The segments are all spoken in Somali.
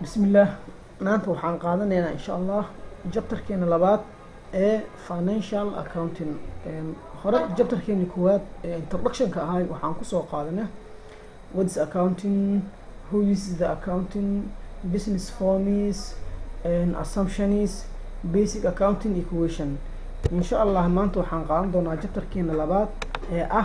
bismillaah maanta waxaan qaadanaynaa insha allah jabtarkeena labaad ee financial accounting hore jabtarkeeni koowaad ee introductionka ahay waxaan kusoo qaadanay whats accounting who uses the accounting business forms and assumptions basic accounting equation insha allah maanta waxaan qaadan doonaa jabtarkeena labaad ee ah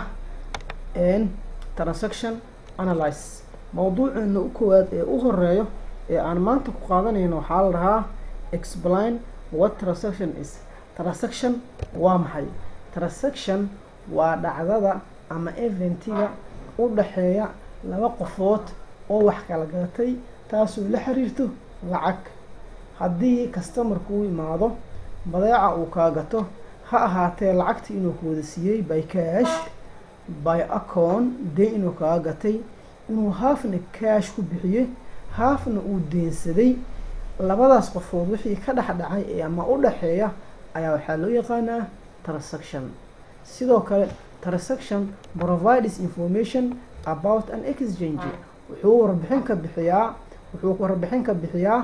transaction analyze mawduuceena u koowaad ee u horeeyo ee aan maanta ku qaadanayno waxaa la dhahaa explain what transaction is transaction waa maxay transaction waa dhacdada ama eventiga u dhaxeeya laba qofood oo wax kala gadatay taasoo la xiriirto lacag haddii customarku u imaado badeeca uu kaa gato ha ahaatee lacagta inuu ku wada siiyey by cash by acon dee inuu kaa gatay inuu haafna cash ku bixiyey haafna uu deensaday labadaas qofood wixii ka dhex dhacay ee ama u dhaxeeya ayaa waxaa loo yaqaanaa transaction sidoo kale transaction provides information about an exchange wuxuu warbixin ka bixiyaa wuxuu warbixin ka bixiyaa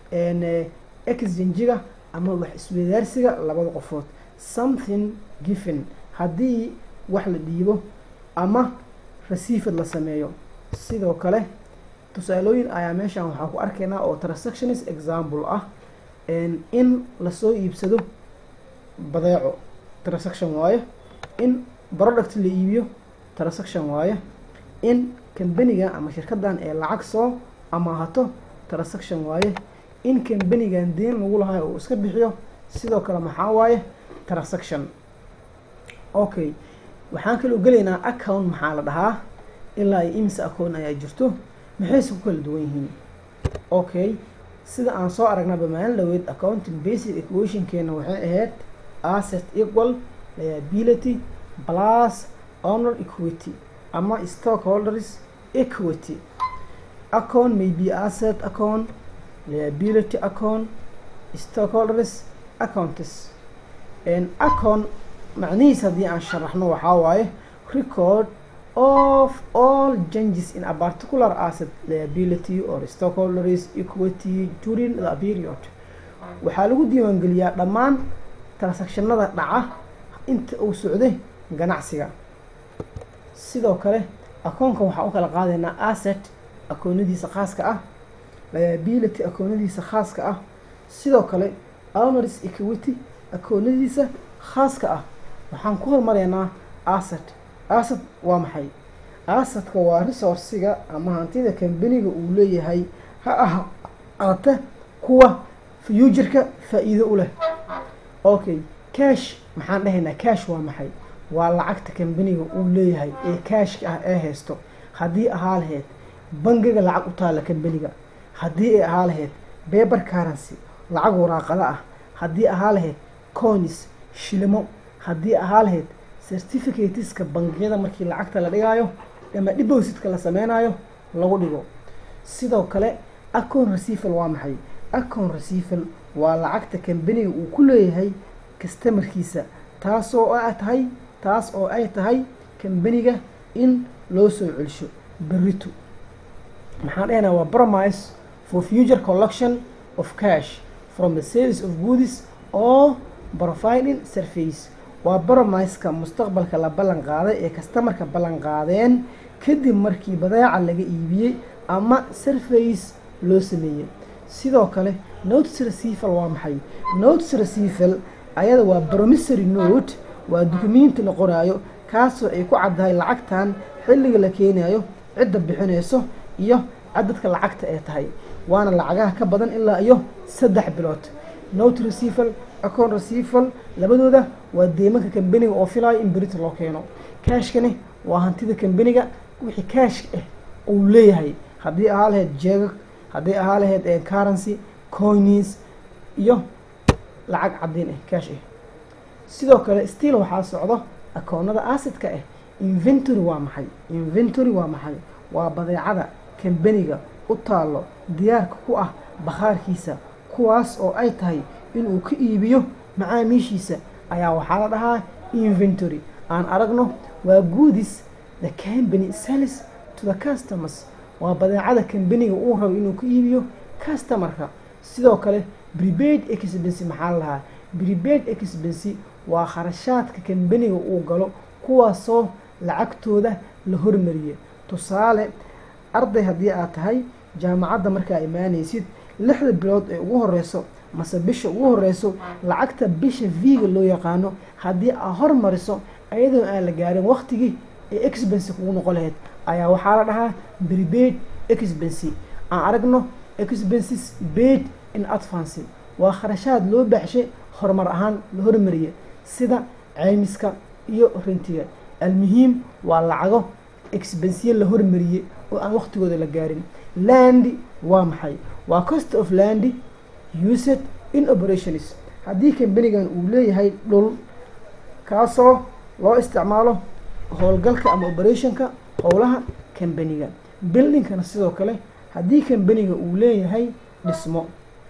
exchangiga ama wax isweydaarsiga labada qofood something given haddii wax la dhiibo ama received la sameeyo sidoo kale tusaalooyin ayaa meeshan waxaa ku arkaynaa oo transactionis example ah in lasoo iibsado badeeco transaction waaye in product la iibiyo transaction waaye in kambaniga ama shirkadan ee lacag soo amaahato transaction waaye in kambanigan deen lagu lahayo uu iska bixiyo sidoo kale maxaa waaye transaction okay waxaan kaloo gelaynaa account maxaa la dhahaa ilaa iyo imisa account ayaa jirto maxayse ku kala duwan yihiin okay sida aan soo aragnaba maalin dhaweyd accounting basic equationkeena waxay ahayd asset equal liability plus honor equity ama stockholders equity account may be asset account liability account stockholders accounts account macnihiis haddii aan sharaxno waxaa waaye record of all changes in a particular asset liability or stockholders equity during the period waxaa lagu diiwaangeliyaa dhammaan transactionada dhaca inta uu socday ganacsiga sidoo kale akoonka waxaa u kala qaadaynaa asset akoonadiisa khaaska ah liability akoonadiisa khaaska ah sidoo kale owners equity akoonadiisa khaaska ah waxaan ku hormaraynaa asset asset waa maxay assetka waa resourciga ama hantida kambaniga uu leeyahay ha ahaate kuwa futureka faa-iido u leh okay cash maxaan dhahaynaa cash waa maxay waa lacagta kambaniga uu leeyahay ee cashka ah ee haysto haddii ahaa lahayd bangiga lacag u taalla kambaniga haddii ay ahaa lahayd beber currency lacag waraaqada ah haddii ahaa lahayd conis shilimo haddii ahaa lahayd certificateska bangiyada markii lacagta la dhigaayo ama depositka la sameynayo lagu dhigo sidoo kale account receval waa maxay account receval waa lacagta kambaniga uu ku leeyahay customarkiisa taasoo ay tahay taas oo ay tahay kambaniga in loo soo celsho berito maxaan dhahaynaa waa promise for future collection of cash from the service of goods or providing surface waa bromiska mustaqbalka la ballan qaaday ee kastamarka ballan qaadeen kadib markii badeeca laga iibiyey ama surface loo sameeyey sidoo kale notes receval waa maxay notes receval ayada waa promissory note waa dukumenti la qoraayo kaasoo ay ku caddahay lacagtan xilliga la keenayo cidda bixinayso iyo cadadka lacagta ee tahay waana lacagaha ka badan ilaa iyo saddex bilood note receval account receval labadooda waa deemanka kambaniga oo filayo in berita loo keeno cashkani waa hantida kambaniga wixii cash ah uu leeyahay haddii ahaa lahayd jeegag haddii ahaa lahayd currency coins iyo lacag caddiin ah cash ah sidoo kale still waxaa socdo akoonada assetka ah inventory waa maxay inventory waa maxay waa badeecada kambaniga u taallo diyaarka ku ah bakhaarkiisa kuwaas oo ay tahay inuu ka iibiyo macaamiishiisa ayaa waxaa la dhahaa inventory aan aragno waa goodis the company sells to the customers waa badeecada kambaniga uu rabo inuu ka iibiyo customarka sidoo kale prepaid expense maxaa la lahaa prepaid expense waa kharashaadka kambaniga uu galo kuwaasoo lacagtooda la hormariyay tusaale arday haddii aad tahay jaamacadda markaa imaanaysid lixda bilood ee ugu horeyso mase bisha ugu horeyso lacagta bisha v-ga loo yaqaano haddii aad hormariso ayadoo aan la gaarin waqtigii ee expense kugu noqon lahayd ayaa waxaa la dhahaa prepaid expense aan aragno expenses paid in advance waa kharashaad loo baaxshay horumar ahaan la hormariyay sida ceymiska iyo rintiga almuhiim waa lacago expensiye la hormariyey oo aan waqtigooda la gaarin landi waa maxay waa cost of landi used in operations haddii kambanigan uu leeyahay dhul kaasoo loo isticmaalo howlgalka ama operationka howlaha kambaniga buildingkana sidoo kale haddii kambaniga uu leeyahay dhismo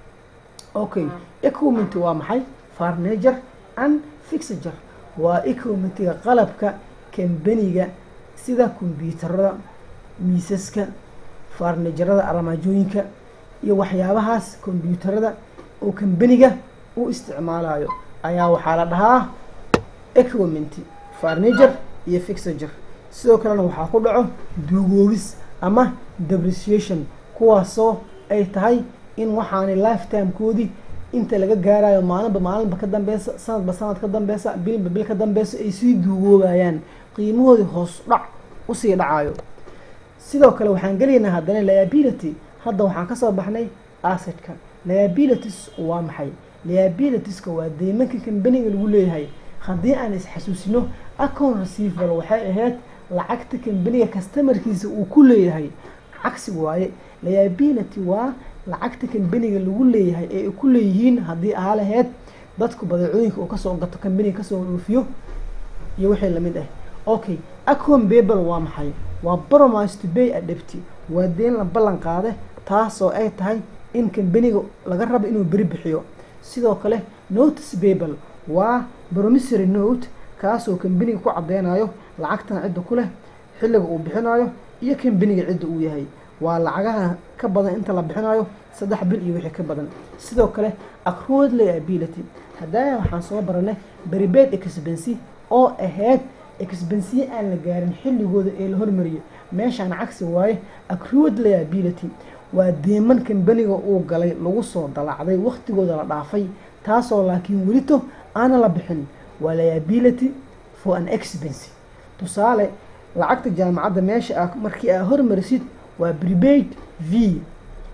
okay equipment waa maxay farnager and fixager waa equipmentiga qalabka kambaniga sida kombyuutarada miisaska farnajarada armaajooyinka iyo waxyaabahaas kombyuutarada oo kambaniga u isticmaalayo ayaa waxaa la dhahaa equipment farnager iyo fixager sidoo kalena waxaa ku dhaco duugoobis ama depreciation kuwaasoo ay tahay in waxaanay lifetimekoodii inta laga gaarayo maalinba maalinba ka dambeysa sanadba sanad ka dambeysa bilba bil ka dambeysa ay sii duugoobayaan qiimahoodii hoos dhac usii dhacayo sidoo kale waxaan gelaynaa haddana liability hadda waxaan kasoo baxnay assetka liabilities waa maxay liabilitieska waa deymanka kambaniga lagu leeyahay haddii aan isxasuusino account receivable waxay ahayd lacagta kambaniga customarkiisa uu ku leeyahay cagsi waaye liability waa lacagta kambaniga lagu leeyahay ee ay ku leeyihiin haddii ahaa laheyd dadku badeecooyinka uu kasoo gato kambaniga kasoo dhoofiyo iyo wixii lamid ah okay account babel waa maxay waa promise to bay adebti waa deen la ballan qaade taasoo ay tahay in kambaniga laga rabo inuu beri bixiyo sidoo kale notice babel waa promissory note kaasoo kambaniga ku cadeynayo lacagtan cidda ku leh xilliga uu bixinayo iyo kambaniga cidda uu yahay waa lacagaha ka badan inta la bixinayo saddex bil iyo wixii ka badan sidoo kale accrued liability haddaa waxaan soo baranay prepaid expense oo ahayd expensiye aan la gaarin xilligooda ee la hormariyay meeshaan cagsi waaye accrued liability waa deeman kambaniga uu galay lagu soo dalacday waqtigooda la dhaafay taasoo laakiin welito aana la bixin waa liability for an expense tusaale lacagta jaamacadda meesha a markii aad hormarisid waa prepaid v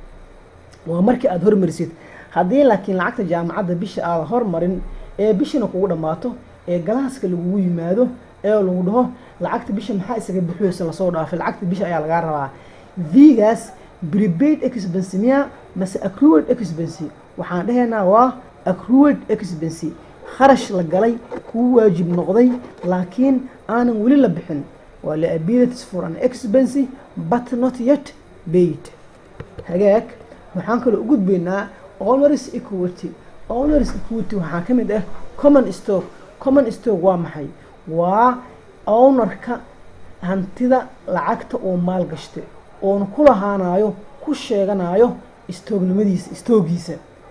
waa markii aada hormarisid haddii laakiin lacagta jaamacadda bisha aada hormarin ee bishana kugu dhammaato ee galaaska lagugu yimaado ee lagu dhaho lacagta bisha maxaa isaga bixiyeysa lasoo dhaafay lacagta bisha ayaa lagaa rabaa v-gaas prepaid expense miya mase accrued expense waxaan dhahaynaa waa accrued expense kharash la galay kuu waajib noqday laakiin aanan weli la bixin waa liabilities for an expense but not yet paid hagaag waxaan kaloo u gudbaynaa owners equity owners equity waxaa ka mid ah common stock common stock waa maxay waa ownerka hantida lacagta oo maal gashtay oona ku lahaanayo ku sheeganayo stoognimadiisa stoogiisa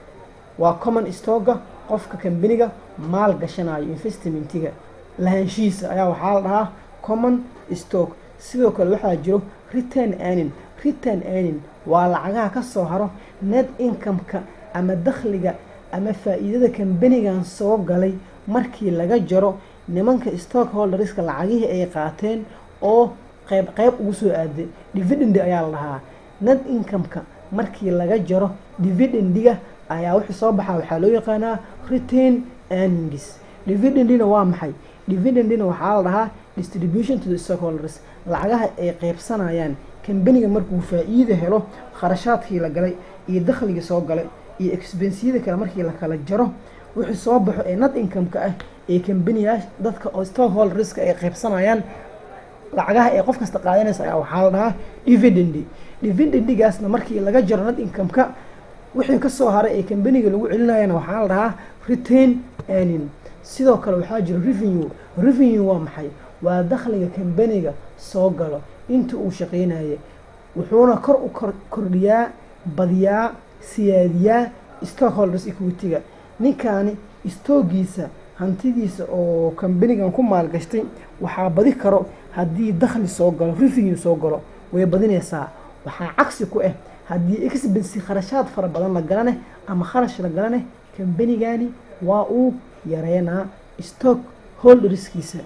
waa common stocka qofka kambaniga maal gashanayo investmentiga lahaanshihiisa ayaa waxaa la dhahaa common stock sidoo kale waxaa jiro return earning return earning waa lacagaha ka soo haro net income-ka ama dakhliga ama faa-iidada kambanigan soo galay markii laga jaro nimanka stockholderska lacagihii ay qaateen oo qeyb qeyb ugu soo aaday dividend ayaa la dhahaa net income-ka markii laga jaro dividendiga ayaa wixii soo baxaa waxaa loo yaqaanaa retain earnings dividendina waa maxay dividendina waxaa la dhahaa distribution to the stockholders lacagaha ay qeybsanayaan kambaniga markuu faa-iida helo kharashaadkii la galay iyo dakhligii soo galay iyo expensiyada kale markii la kala jaro wixii soo baxo ee net income-ka ah ee kambaniya dadka oo stockholderska ay qeybsanayaan lacagaha ee qof kasta qaadanaysa ayaa waxaa la dhahaa dividendi dividendigaasna markii laga jaro net income-ka wixii kasoo haray ee kambaniga lagu celinayana waxaa la dhahaa retain earning sidoo kale waxaa jira revenue revenue waa maxay waa dakhliga kambaniga soo galo inta uu shaqeynaya wuxuuna kor u kor kordhiyaa badiyaa siyaadiyaa stockholders equity-ga ninkaani stoogiisa hantidiisa oo kambanigan ku maalgashtay waxaa badi karo haddii dakhli soo galo revenue soo galo way badinaysaa waxaa cagsi ku ah haddii expensi kharashaad fara badan la galaneh ama kharash la galaneh kambanigani waa uu yareynaa stock holderskiisa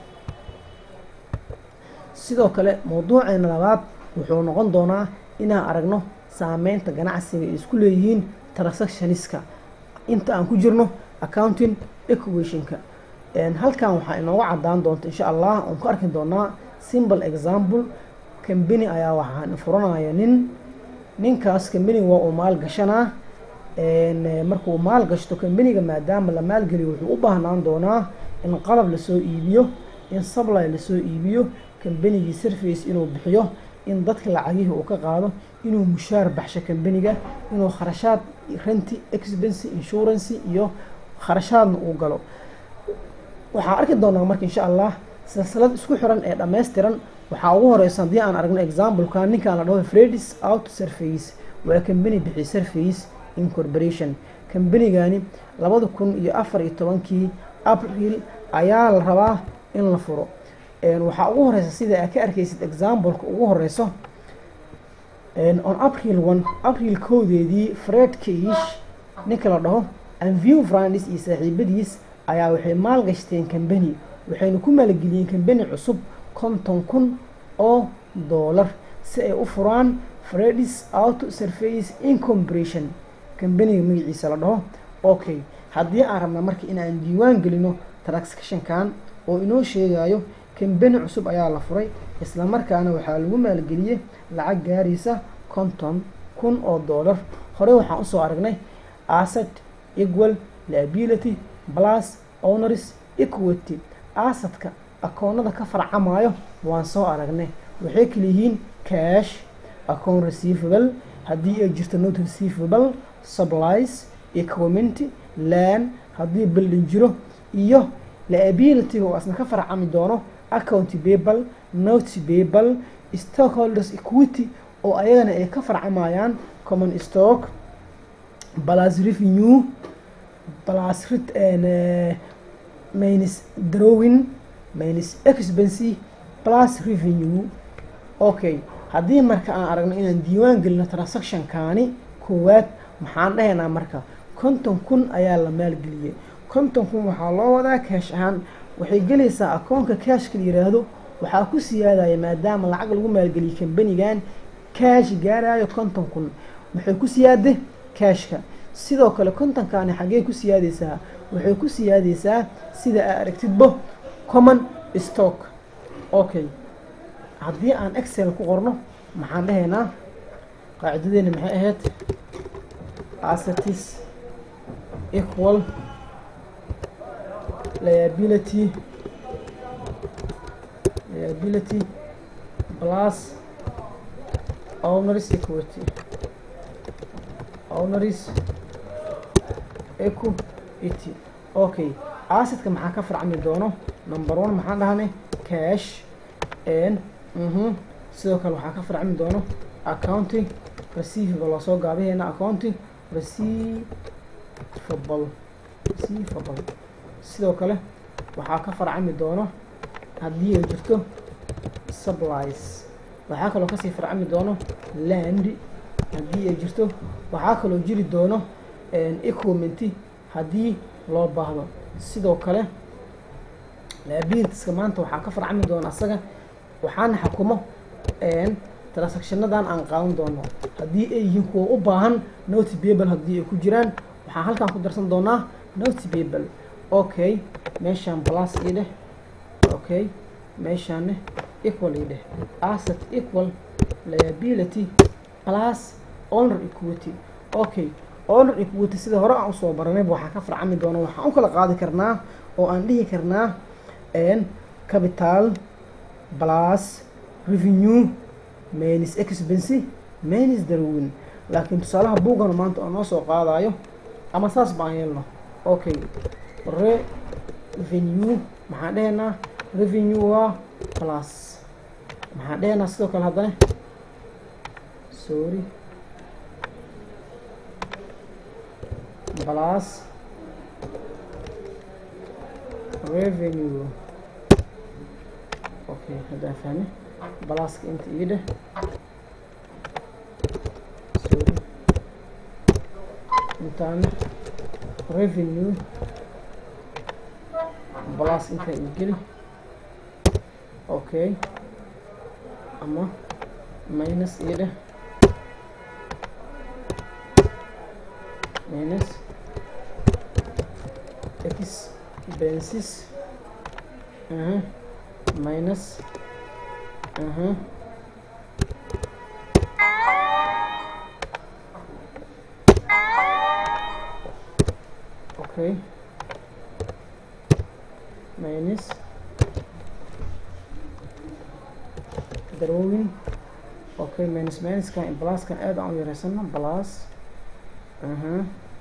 sidoo kale mawduuceena labaad wuxuu noqon doonaa inaan aragno saameynta ganacsiga ay isku leeyihiin transactioniska inta aan ku jirno accounting equationka halkan waxaa inooga cadaan doonta insha allah oon ku arki doonaa simple example cambany ayaa waxaan furanaya nin ninkaas cambaniga waa uu maal gashanaa markuu maal gashto cambaniga maadaama la maalgeliyo wuxuu u baahnaan doonaa in qalab lasoo iibiyo in supply lasoo iibiyo cambanigii surface inuu bixiyo in dadka lacagihii uu ka qaado inuu mushaar baxsho cambaniga inuu kharashaad renti expense insurance iyo kharashaadna uu galo waxaan arki doonaa marka insha allah silsilad isku xiran ee dhammaystiran waxaa ugu horeysa haddii aan aragno exampleka ninkaan la dhaho fredis out surface waa cambany bixi surface incorporation cambanigani labada kun iyo afar iyo tobankii april ayaa la rabaa in la furo waxaa ugu horeysa sida aad ka arkaysid exampleka ugu horeyso on april one april koodeedii fred kish ninka la dhaho anview francis iyo saaxiibadiis ayaa waxay maal gashteen cambany waxayna ku maalgeliyeen cambany cusub konton kun oo doolar si ay u furaan fredis auto surface incorporation cambaniga magaciisa la dhaho okay haddii aan rabna marka inaan diiwaan gelino transactionkan oo inoo sheegayo cambani cusub ayaa la furay islamarkaana waxaa lagu maalgeliyey lacag gaaraysa konton kun oo doolar horey waxaan usoo aragnay asset equal liability plus owners equity asadka akoonada ka farcamayo waan soo aragnay waxay kala yihiin cash account receivable haddii ay jirto not receivable supplies equipment land haddii building jiro iyo liabilityga oo asna ka farcami doono account payable note payable stockholders equity oo ayagana ay ka farcamayaan common stock plus revenue plus minus drawing minus expense plus revenue okay haddii marka aan aragno inaan diiwaan gelino transactionkaani koowaad maxaan dhahaynaa marka konton kun ayaa la maalgeliyey konton kun waxaa loo wadaa kaash ahaan waxay gelaysaa akoonka kaashka la yiraahdo waxaa ku siyaadaya maadaama lacag lagu maalgeliyay kambanigan kaash gaarayo konton kun waxay ku siyaade kaashka sidoo kale kontonkaani xaggee ku siyaadeysaa waxay ku siyaadeysaa sida aa aragtidbo common stock okay haddii aan excel ku qorno maxaan dhahaynaa qaacidadeena maxay ahayd assetis equal liability liability plus owners equity owners equity okay assetka maxaa ka farcami doono number one maxaan dhahanay cash n mhm sidoo kale waxaa ka farcami doono accounting receivable waa soo gaabiheena accounting receivable receivable sidoo kale waxaa ka farcami doono haddii ay jirto supplies waxaa kaloo kasii farcami doono land haddii ay jirto waxaa kaloo jiri doono equipment haddii loo baahdo sidoo kale liabilitieska maanta waxaa ka farcami doona asaga waxaana xukumo transactionadan aan qaadan doono haddii ay yihiin kuwa u baahan noty babel haddii ay ku jiraan waxaan halkan ku darsan doonaa noty babel okay meeshaan plus ii dheh okay meeshaanne equal ii dheh asset equal liability plus owner equity okay owner equity sida hore aan usoo baranayba waxaa ka farcami doona waxaan u kala qaadi karnaa oo aan dhihi karnaa capital plus revenue minus expense minus darwin laakiin tusaalaha buugana maanta oo noo soo qaadayo ama saas baan yeelno okay revenue maxaan dhehaynaa revenue waa plus maxaan dhehaynaa sidoo kale haddana sorry plus revenue okay haddaan fahme balaaska inta ii dheh sorry intaana revenue balas intaa ii geli okay ama minus ii dheh minus expenses uh-huh. minus uh-huh. okay minus darwowin okay minus minuskan pluskan aad aan u yareysano plus aha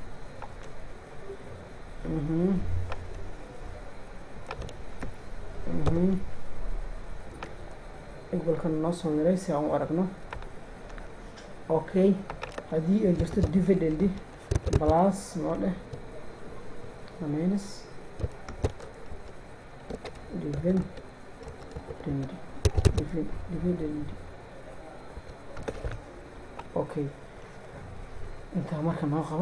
mhm mhm equalkan noo soo yaray si aan u aragno okay haddii ay jirto dividend plus noo dheh minus dividend dividend dividend okay intaa marka noo qabo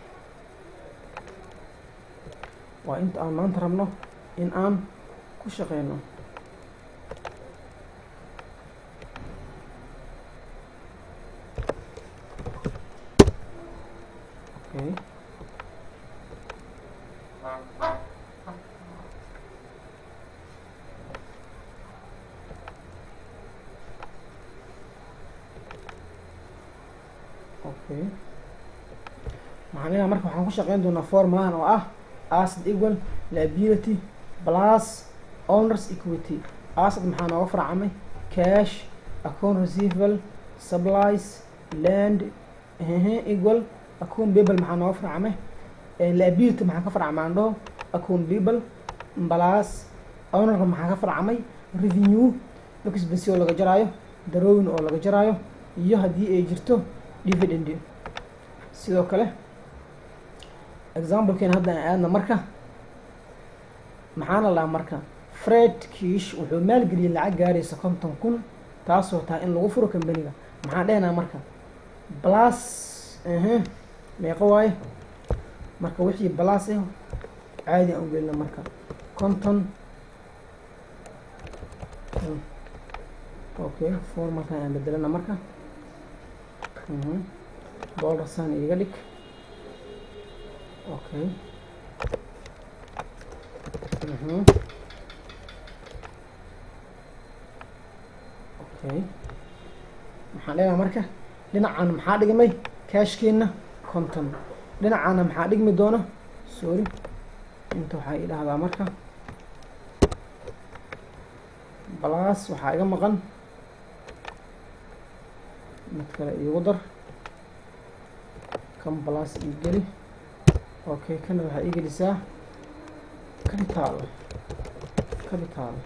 waa inta aan maanta rabno in aan ku shaqeyno okay okay maxaan leeyahay marka waxaan ku shaqeyn doonaa formulahan oo ah asset equal liability plus owners equity asset maxaa nooga farcamay cash account receivable supplies land equal account payable maxaa nooga farcamay liability maxaa ka farcamaan dhaho account payable plus ownerka maxaa ka farcamay revenue expense oo laga jaraayo darowin oo laga jaraayo iyo haddii ay jirto dividend sidoo kale examplekeena hadda aan aadna marka maxaana lahaa marka fred kish wuxuu maalgeliyay lacag gaaraysa konton kun taasoo tahay in lagu furo kambaniga maxaan dhehnaa marka plus aha meeqo waaye marka wixii plus ah caadi aan ugelina marka konton okay formalkan aan bedelana marka dollar san iga dhig okay okay maxaan leedaha marka dhinacan maxaa dhigmay cashkeena konton dhinacana maxaa dhigmi doona sorry inta waxaa ii dhahdaa marka balas waxaa iga maqan mid kale iigu dar kan balas ii geli okay kana waxaa ii gelisaa capital capital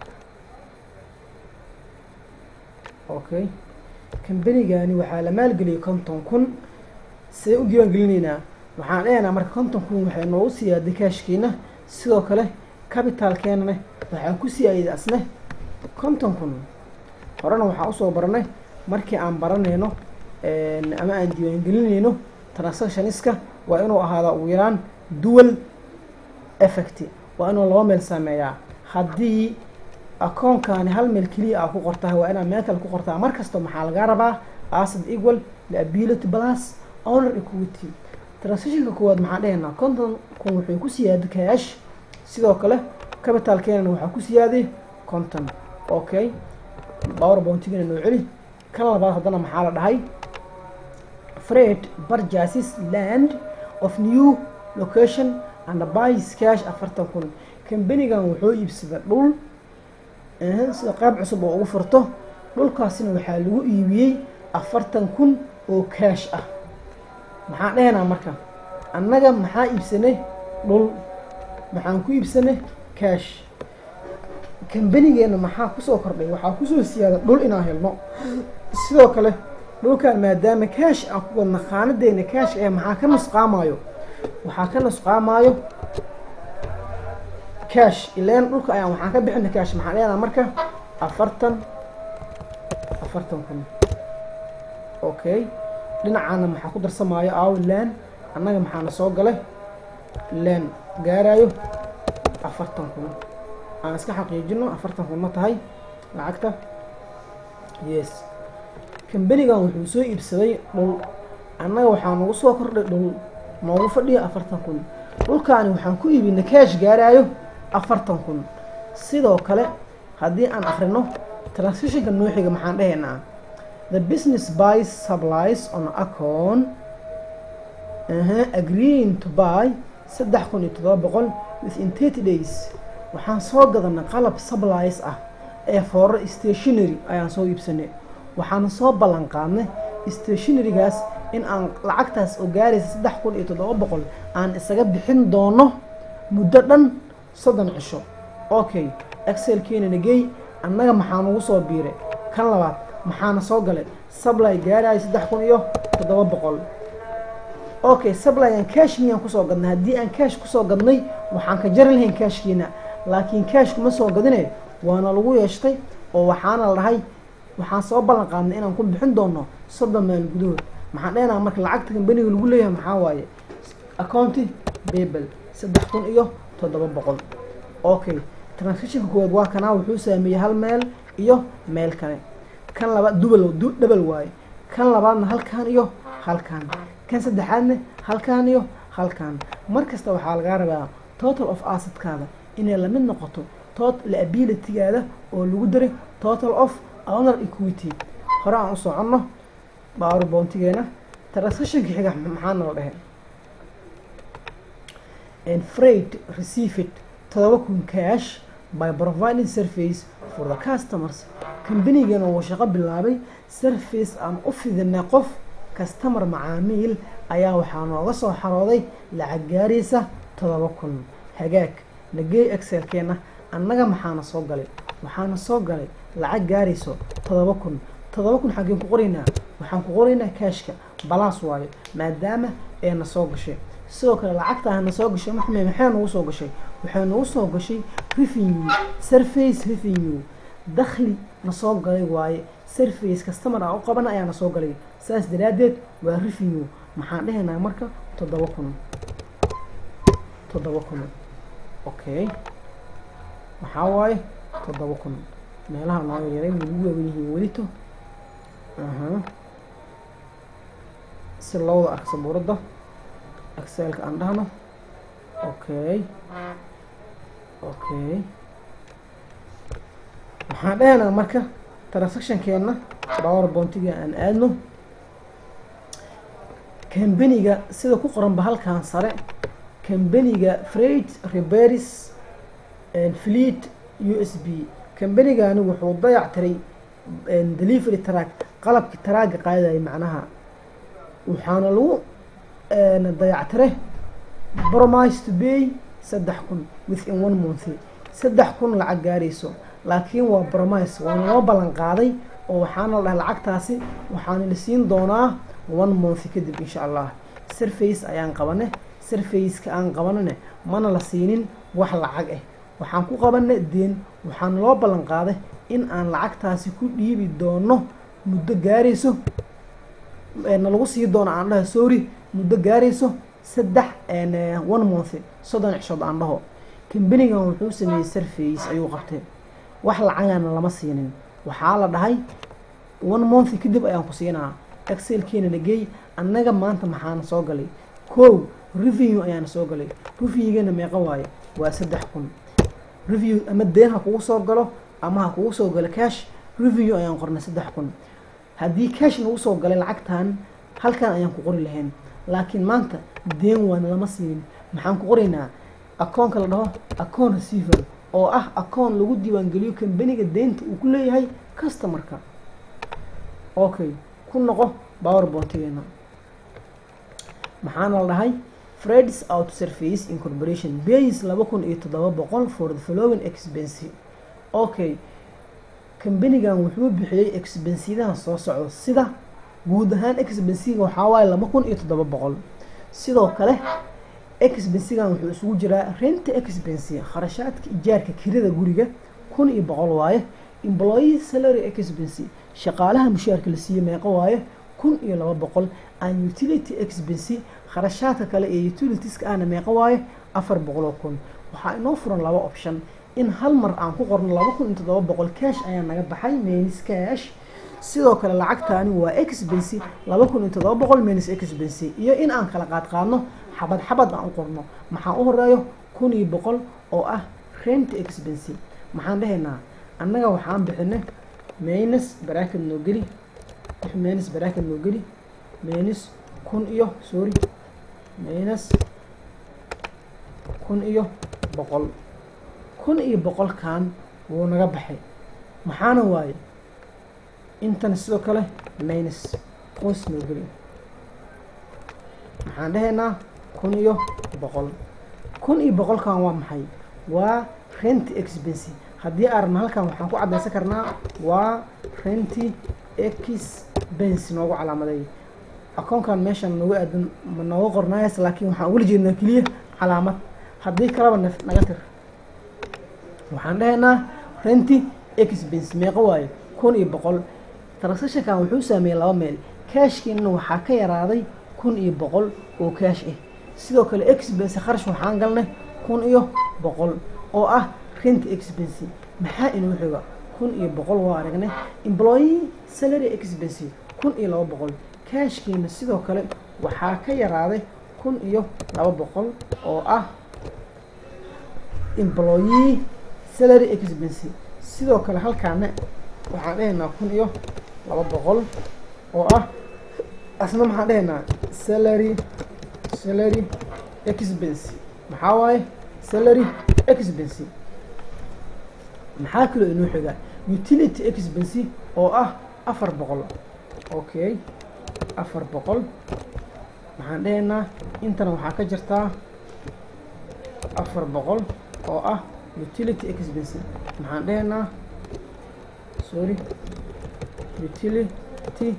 okay kambanigani waxaa la maalgeliyay konton kun see u diiwaan gelinaynaa waxaan dhehaynaa marka konton kun waxay noogu siyaaday kaashkiina sidoo kale capitalkeenane waxaa ku siyaayay asne konton kun horena waxaa usoo baranay markii aan baranayno ama aan diiwaan gelinayno transactioniska waa inuu ahaadaa ugu yaraan dual effect waa inuu laba meel saameeyaa haddii akoonkani hal meel keliya aa ku qortaa waa inaad meel kale ku qortaa mar kasta maxaa lagaa rabaa asset equal liability plus owner equity transactionka koowaad maxaan dhehaynaa konton kun wuxuu ku siyaaday cash sidoo kale capitalkeenana waxaa ku siyaaday konton okay power bountigana noo celi kan labaad haddana maxaa la dhahay fred purchases land of new location and buys cash afartan kun kambanigan wuxuu iibsaday dhul sida qayb cusub oo ugu furto dhulkaasina waxaa lagu iibiyey afartan kun oo cash ah maxaan dhehaynaa marka annaga maxaa iibsanay dhul maxaan ku iibsanay cash kambanigeena maxaa kusoo kordhay waxaa kusoo siyaada dhul inaan helno sidoo kale dhulkan maadaama cash aan ku wadna khaanadeena cash ee maxaa ka nusqaamayo waxaa ka nusqaamaayo cash ileen dhulka ayaan waxaan ka bixina cash maxaan leenaha marka afartan afartan kun okay dhinacaana maxaa ku darsamaayo aaw len annaga maxaana soo galay len gaarayo afartan kun aan iska xaqiijino afartan kun ma tahay lacagta yes kambanigan wuxuu soo iibsaday dhul annaga waxaa nagu soo kordhay dhul noogu fadhiyo afartan kun dhulkaani waxaan ku iibinay cash gaaraayo afartan kun sidoo kale haddii aan akrino transitionka nooxiga maxaan dhahaynaa the business buys supplies on account uh, agreeing to buy saddex kun iyo toddoba boqol within thirty days waxaan soo gadanay qalab supplies ah ee fooro stationary ayaan soo iibsanay waxaana soo ballan qaadnay stationarygaas in aan lacagtaas oo gaaraysa saddex kun iyo toddoba boqol aan isaga bixin doono muddo dhan soddon cisho okay excelkeena nagey annaga maxaa nagu soo biiray kan labaad maxaana soo galay sably gaaraayo saddex kun iyo toddoba boqol okay sablygan cash miyaan kusoo gadnay haddii aan cash kusoo gadnay waxaan ka jari lahayn cashkiina laakiin cash kuma soo gadine waana lagu yeeshtay oo waxaana la dhahay waxaan soo ballan qaadnay inaan ku bixin doono soddon maal gudahood maxaan dhehnaha marka lacagta kambaniga lagu leeyahay maxaa waaye accounti babel saddex kun iyo toddoba boqol okay transactionka koowaad waa kanaa wuxuu saameeyey hal meel iyo meel kale kan labaad dubal dhabal waaye kan labaadna halkan iyo halkan kan saddexaadna halkan iyo halkan mar kasta waxaa lagaa rabaa total of assetkaada inay lamid noqoto tot liabilitygaada oo lagu daray total of owner equity hore aan u soconno baawar boontigeena transactionka xiga maxaana la dhehe freight received todoba kun cash by providing service for the customers kambanigana wuu shaqo bilaabay service aan u fidinay qof customer macaamiil ayaa waxaa nooga soo xarooday lacag gaaraysa todoba kun hagaag nagey excelkeena annaga maxaana soo galay waxaana soo galay lacag gaarayso todoba kun todoba kun xaggeen ku qoraynaa waxaan ku qoraynaa cashka balaas waayo maadaama ee na soo gashay sidoo kale lacagtaa na soo gashay maxme maxay nagu soo gashay waxay nagu soo gashay revenue surface revenue dakhli na soo galay waaye surface customer aan u qabana ayaa na soo galay saas daraaddeed waa revenue maxaan dhehaynaa marka toddoba kun toddoba kun okay maxaa waaye toddoba kun meelaha nooga yaray way ugu waawen yihiin welito aha si lowda arka sabuuradda excelka aan dhahno okay okay waxaan dhehaynaa marka transactionkeena power bountiga aan aadno kambaniga sida ku qoranba halkan sare kambaniga freight reberis fleet u s b kambanigani wuxuu dayac tiray delivery track qalabkii taraaga qaadayay macnaha waxaana lagu dayactire bromise to bay saddex kun within one month saddex kun lacag gaarayso laakiin waa bromise waana loo ballan qaaday oo waxaana la dhahay lacagtaasi waxaana la siin doonaa one month kadib insha allah surface ayaan qabane surfaceka aan qabanane mana la siinin wax lacag ah waxaan ku qabana deen waxaana loo ballan qaaday in aan lacagtaasi ku dhiibi doono muddo gaarayso na lagu sii doono aan dhaho sorry muddo gaarayso saddex one month soddon cishood aan dhaho kambanigan wuxuu sameeyey surface ayuu qabtay wax lacagana lama siinin waxaa la dhahay one month kadib ayaan ku siinaa excelkeena nagey annaga maanta maxaana soo galay kow review ayaana soo galay reviewgana meeqa waaye waa saddex kun review ama deen ha kugu soo galo ama ha kugu soo galo cash review ayaan qornay saddex kun haddii cash nagu soo galay lacagtan halkan ayaan ku qori lahayn laakiin maanta deen waana lama siinin maxaan ku qoraynaa akoonka la dhaho acoon receiver oo ah akoon lagu diiwaangeliyo kambaniga deynta uu ku leeyahay customarka okay ku noqo power bountigeena maxaana la dhahay freds out surface incorporation base laba kun iyo toddoba boqol for the following expense okay kambanigan wuxuu bixiyey expensidahan soo socdo sida guud ahaan expensiga waxaa waaye laba kun iyo toddoba boqol sidoo kale expensigan wuxuu isugu jiraa rent expensi kharashaadka ijaarka kirada guriga kun iyo boqol waaye employee salary expensi shaqaalaha mushaarka la siiye meeqo waaye kun iyo laba boqol an utility expensi kharashaadka kale ee utilitieska ahna meeqo waaye afar boqoloo kun waxaa inoo furan laba option in hal mar aan ku qorno laba kun iyo toddoba boqol cash ayaa naga baxay menis cash sidoo kale lacagtaani waa expensi laba kun iyo toddoba boqol menis expensi iyo in aan kala qaad qaadno xabad xabad aan u qorno maxaa u horeeyo kun iyo boqol oo ah rent expensi maxaan dhahaynaa annaga waxaan bixinay menis baraakad noo geli menis baraakad noo geli menis kun iyo sorry menis kun iyo boqol kun iyo boqolkan wuu naga baxay maxaana waaye intana sidoo kale minus qoys noo geli maxaan dhahaynaa kun iyo boqol kun iyo boqolkan waa maxay waa rent expensi haddii aragna halkan waxaan ku caddaysan karnaa waa renti expensi noogu calaamaday akoonkan meeshan noogu aadan ma nooga qornaayas laakiin waxaan ugala jeednaa keliya calaamad haddii kaleba naf naga tir waxaan dhahaynaa renti expense meeqo waaye kun iyo boqol transactionkan wuxuu saameeyey laba meel kaashkiina waxaa ka yaraaday kun iyo boqol oo kaash ah sidoo kale expense kharash waxaan galnay kun iyo boqol oo ah renti expense maxaa inuu xiga kun iyo boqol waa aragnay employee salary expense kun iyo laba boqol kaashkiina sidoo kale waxaa ka yaraaday kun iyo laba boqol oo ah employee salary expense sidoo kale halkaana waxaan dhahaynaa kun iyo laba boqol oo ah asna maxaan dhahaynaa salary salary expense maxaa waaye salary expense maxaa kaloo inoo xigaa utility expense oo ah afar boqol okay afar boqol maxaan dhahaynaa intana waxaa ka jirtaa afar boqol oo ah utility expense maxaan dhahaynaa sorry utility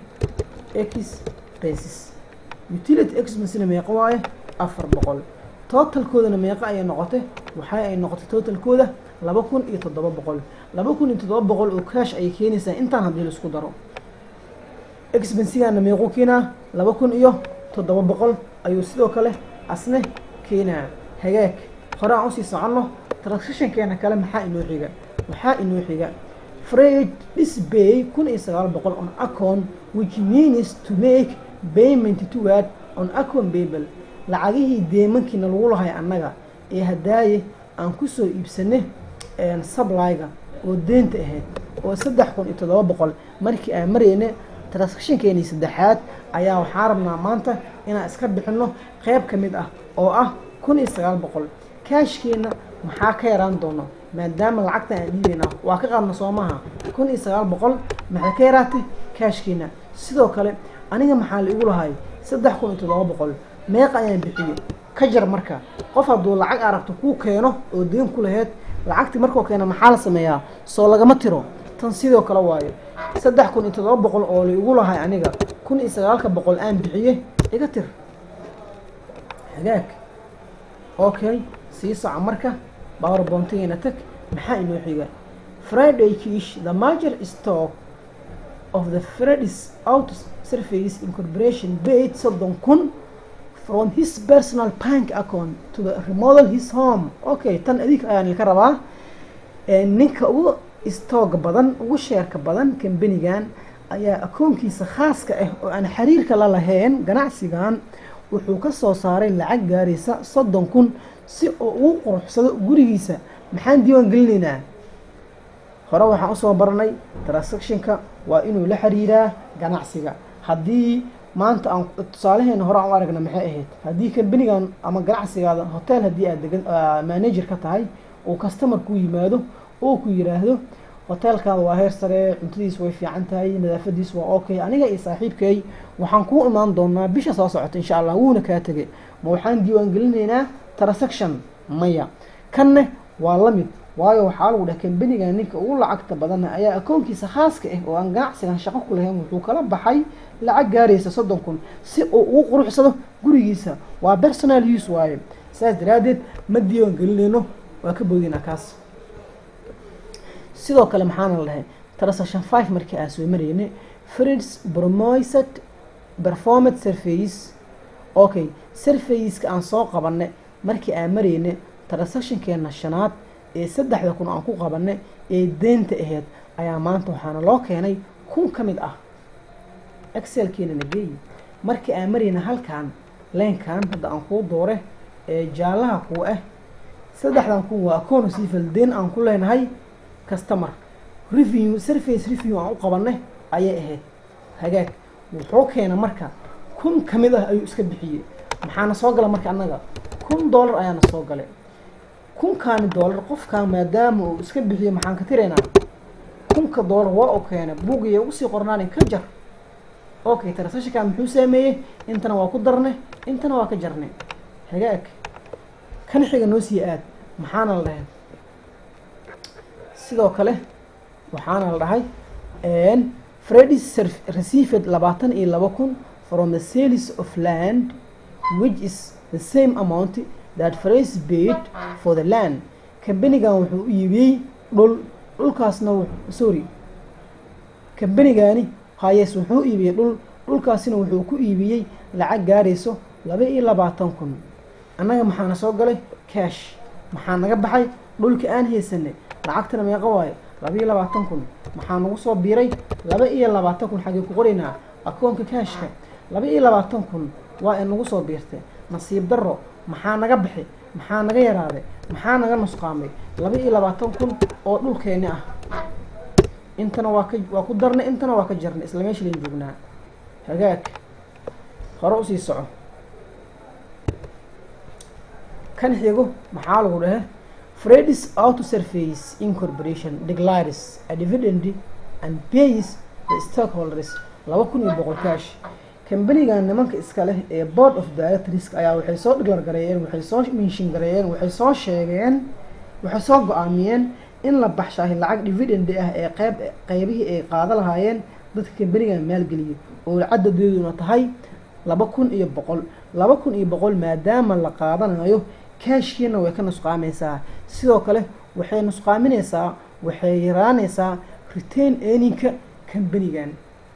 expenses utility expensena meeqo waaye afar boqol totalkoodana meeqo ayay noqotay waxa ay noqotay totalkooda laba kun iyo toddoba boqol laba kun iyo toddoba boqol oo cash ayay keenaysaa intaan haddii la isku daro expensigana meequu keenaa laba kun iyo toddoba boqol ayuu sidoo kale asne keenaa hagaag hore aan usii soconno transactionkeena kale maxaa inoo xiga waxaa inoo xiga freight disbay kun iyo sagaal boqol on account which means to make payment toward on account babel lacagihii deemankiina lagu lahay annaga ee hadaaye aan kusoo iibsanay sublyga oo deenta ahayd oo saddex kun iyo toddoba boqol markii aan marayna transactionkeenii saddexaad ayaa waxaan rabnaa maanta inaan iska bixino qeyb ka mid ah oo ah kun iyo sagaal boqol kaashkeena maxaa ka yaraan doono maadaama lacagta aan dhiibayna waa ka qaadna soo maha kun iyo sagaal boqol maxay ka yaraatay kaashkeena sidoo kale aniga maxaa la igu lahay saddex kun iyo toddoba boqol meeqa ayaan bixiyey ka jar marka qof hadduu lacag aragto kuu keeno oo deen ku laheyd lacagtii markuu keena maxaa la sameeyaa soo lagama tiro tan sidoo kale waayo saddex kun iyo toddoba boqol oo la igu lahay aniga kun iyo sagaalka boqol aan bixiyey iga tir hagaag okay sii soco marka power bontageyna tag maxaa inoo xiga friday kish the major stock of the fredis out surface incorporation paid soddon kun from his personal bank account to the remodel his home okay tan adig ayaan ilka rabaa ninka ugu stoog badan ugu sheerka badan kambanigan ayaa akoonkiisa khaaska ah oo aan xiriirka la lahayn ganacsigan wuxuu ka soo saaray lacag gaaraysa soddon kun si oo ugu quruxsado gurigiisa maxaan diiwaan gelinaynaa hore waxaan usoo baranay transactionka waa inuu la xiriiraa ganacsiga haddii maanta aan tusaalaheena hore aan u aragna maxay ahayd haddii kambanigan ama ganacsigaada hotel haddii aad degan manager ka tahay uu customer ku yimaado oo ku yiraahdo hoteelkaada waa heer sare cuntadiis way fiican tahay nadaafadiis waa okay aniga iyo saaxiibkay waxaan kuu imaan doonaa bisha soo socota insha allah wuuna kaa tegay ma waxaan diiwaan gelinaynaa transaction maya kanne waa la mid waayo waxaa lagu dhaha kambanigan ninka ugu lacagta badana ayaa akoonkiisa khaaska ah oo aan ganacsigan shaqo ku lahayn wuxuu kala baxay lacag gaaraysa soddon kun si uu ugu quruxsado gurigiisa waa personal use waaye saas daraaddeed ma diiwaan gelinayno waa ka boodinaa kaas sidoo kale maxaana la dhahay transaction five markii aan soo maraynay frids promoised performed surface okay surfaceska aan soo qabanay markii aan maraynay transactionkeena shanaad ee saddexda kun aan ku qabanay ee deynta ahayd ayaa maanta waxaana loo keenay kun ka mid ah excelkeenana geeyi markii aan marayna halkan leenkan hadda aan kuu doore ee jaallaha kuu ah saddexdan kun waa akoon sifal deen aan ku leenahay customer review surface review aan u qabanay ayay ahayd hagaag wuxuu keena marka kun ka mid ah ayuu iska bixiyey maxaana soo gala marka annaga kun dollar ayaana soo galay kunkaani dollar qofkan maadaama uu iska bixiyo maxaan ka tiraynaa kunka dollar waa u keena buugaya ugu sii qornaani ka jar okay transactionkan muxuu saameeyey intana waa ku darnay intana waa ka jarnay hagaag kan xiga noo sii aad maxaana la dhahay sidoo kale waxaana la dhahay fredis received labaatan iyo laba kun from the sales of land which is the same amount that Fredis paid for the land kambanigan wuxuu u iibiyey dhul dhulkaasna sorry kambanigani hayes wuxuu iibiyey dhul dhulkaasina wuxuu ku iibiyey lacag gaarayso laba iyo labaatan kun annaga maxaana soo galay cash maxaa naga baxay dhulka aan haysanay lacagtana meeqa waayo laba iyo labaatan kun maxaa nagu soo biiray laba iyo labaatan kun xaggee ku qoraynaa akoonka cashka laba iyo labaatan kun waa inagu soo biirtay nasiib darro maxaa naga bixi maxaa naga yaraaday maxaa naga nusqaamay laba iyo labaatan kun oo dhulkeeni ah intana waa ka waa ku darnay intana waa ka jarnay isla meesha layn joognaa hagaag hore usii soco kan xigo maxaa lagu dhahe Fredis Auto Surface Incorporation declares a dividend and pays the stockholders laba kun iyo boqol cash kambanigan nimanka iska leh ee board of directors ayaa waxay soo dhiglar gareeyeen waxay soo minshin gareeyeen waxay soo sheegeen waxay soo go-aamiyeen in la baxshaahi lacag dividend ah ee qeyb qeybihii ay qaada lahaayeen dadka kambanigan maalgeliyay oo cadadeeduna tahay laba kun iyo boqol laba kun iyo boqol maadaama la qaadanayo kaashkiina way ka nusqaamaysaa sidoo kale waxay nusqaaminaysaa waxay yaraanaysaa retain earningka kambanigan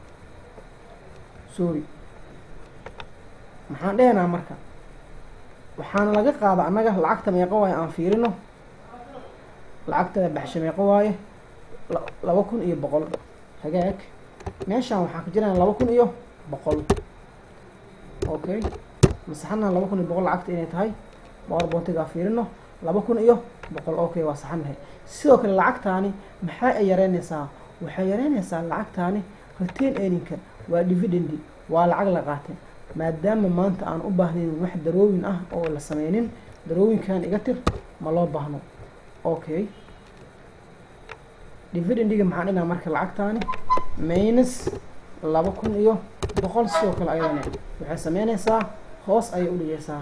sorry maxaan dhehnaa marka waxaana laga qaada annaga lacagta meeqo waaye aan fiirino lacagta baxsha meeqo waaye laba kun iyo boqol hagaag meeshaan waxaa ka jiraan laba kun iyo boqol okay masaxana laba kun iyo boqol lacagta inay tahay boqor boontigaa fiirino laba kun iyo boqol okay waa saxanahay sidoo kale lacagtaani maxaa ay yareynaysaa waxay yareynaysaa lacagtaani retain earningka waa dividendi waa lacag la qaatay maadaama maanta aan u baahnayn wax darooyin ah oo la sameynin darooyinkan iga tir ma loo baahno okay dividendiga maxaan dhinaa marka lacagtaani minus laba kun iyo boqol sidoo kale ayadana waxay sameynaysaa hoos ayay udhigaysaa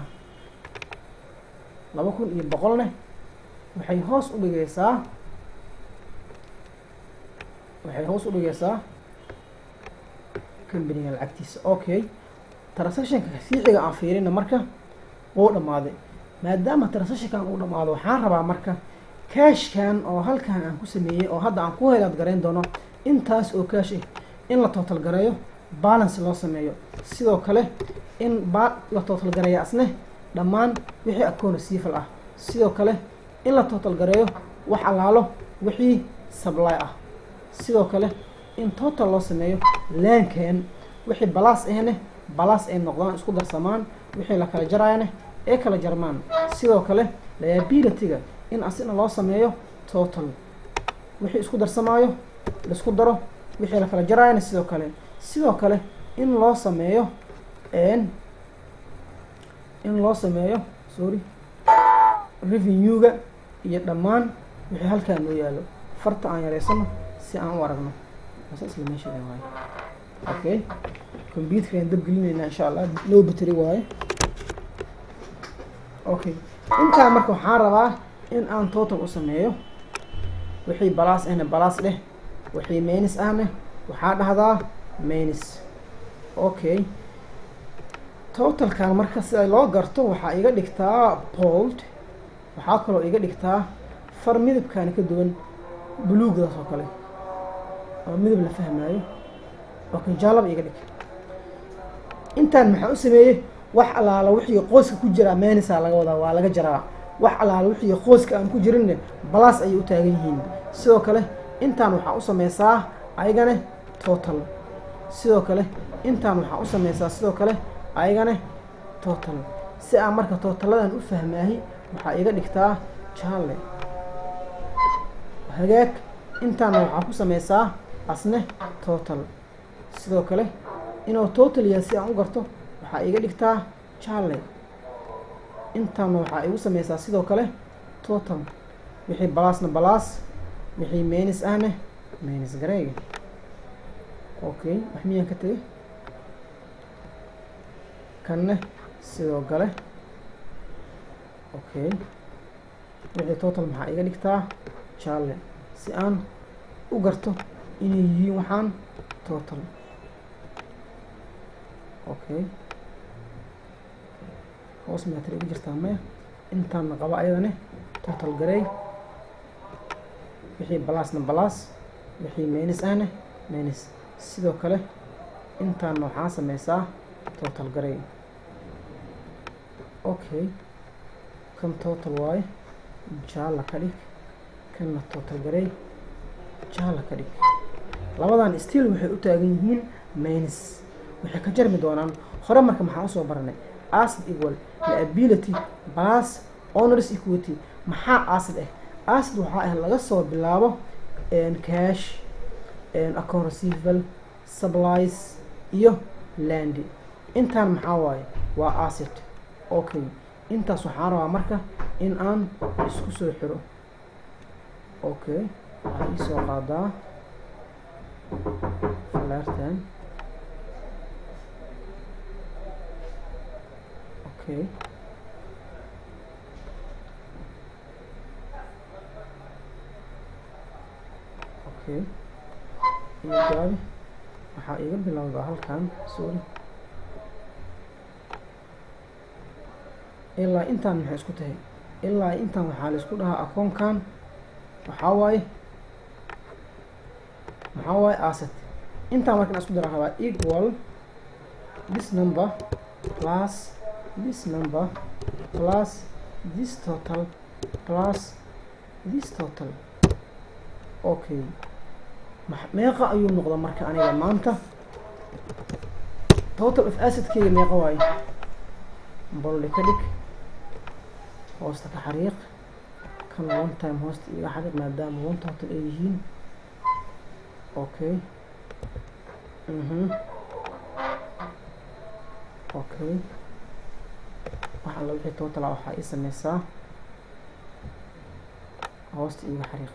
laba kun iyo boqolne waxay hoos udhigaysaa waxay hoos udhigaysaa kambaniga lacagtiisa okay transactionka fiiciga aan fiirina marka uu dhammaaday maadaama transactionkan uu dhammaado waxaan rabaa marka cashkan oo halkan aan ku sameeyey oo hadda aan ku helaad garayn doono intaas oo cash ah in la total gareeyo balance loo sameeyo sidoo kale in ba la total gareeyo asne dhammaan wixii akoon receivable ah sidoo kale in la total gareeyo wax allaalo wixii supply ah sidoo kale in total loo sameeyo laankeen wixii balaas ahne balaas ay noqdaan isku darsamaan wixii la kala jaraayane ee kala jarmaan sidoo kale liabilityga in asina loo sameeyo total wixii isku darsamaayo laisku daro wixii la kala jaraayane sidoo kale sidoo kale in loo sameeyo in loo sameeyo sorry revenue-ga iyo dhammaan wixii halkaan noo yaalo farta aan yareysano si aan u aragno asa isla meesha waaye okay computerkaan dab gelinaynaa insha allah low battery waaye okay intaa marka waxaan rabaa in aan total u sameeyo wixii balaas ahna balaas dheh wixii menis ahna waxaa dhahdaa menis okay totalkan marka sida loo garto waxaa iga dhigtaa bold waxaa kaloo iga dhigtaa far midabkaani ka duwan buluugdaas oo kale oo midab la fahmaayo okay jaalaba iga dhig intaan maxaa u sameeyey wax allaala wixii qooska ku jiraa meenisa laga wadaa waa laga jaraa wax allaala wixii qooska aan ku jirinne balaas ayay u taagan yihiin sidoo kale intaan waxaa u sameysaa ayagane total sidoo kale intaan waxaa u sameysaa sidoo kale ayagane total si aan marka totaladan u fahmaahi waxaa iga dhigtaa jaalle hagaag intaana waxaa ku sameysaa asne total sidoo kale inuu total yahay si aan u garto waxaa iga dhigtaa jaalle intaana waxaa igu sameysaa sidoo kale total wixii balaasna balaas wixii menis ahne menis gareega okay wax miyaan ka tegay kanne sidoo kale okay wixii total maxaa iga dhigtaa jaalle si aan u garto inay yihiin waxaan total okay hoos meetar igu jirtaa maya intaana qaba ayadane total gareey wixii balaasna balaas wixii menis ahne menis sidoo kale intaana waxaa sameysaa total gareey okay kan total waaye jaalla ka dhig kanna total gareey jaalla ka dhig labadan still waxay u taagan yihiin menis waxay ka jarmi doonaan hore marka maxaa usoo baranay acid equal liability plus honors equity maxaa acid ah acid waxaa ah laga soo bilaabo cash account receivable supplies iyo landy intaan maxaa waaye waa acid okay intaas waxaan rabaa marka in aan isku soo xiro okay waxaa iisoo qaadaa falaartan okay okay iyo gaabi waxaa iga bilowdaa halkan sorry ilaa intaan maxay isku tahay ilaa intaan waxaa la isku dhahaa akoonkan waxaa waaye maxaa waaye asset intaan markan isku dara rabaa equal this number plus this number plus this total plus this total okay meeqa ayuu noqda marka aniga maanta total of assetkeyga meeqa waaye bolli ka dhig hoosta ka xariiq kan one time hoosta iga xariiq maadaama one total ay yihiin okay mhm okay wax alla wixii total ah waxaa ii sameysaa hoosta iga xariiq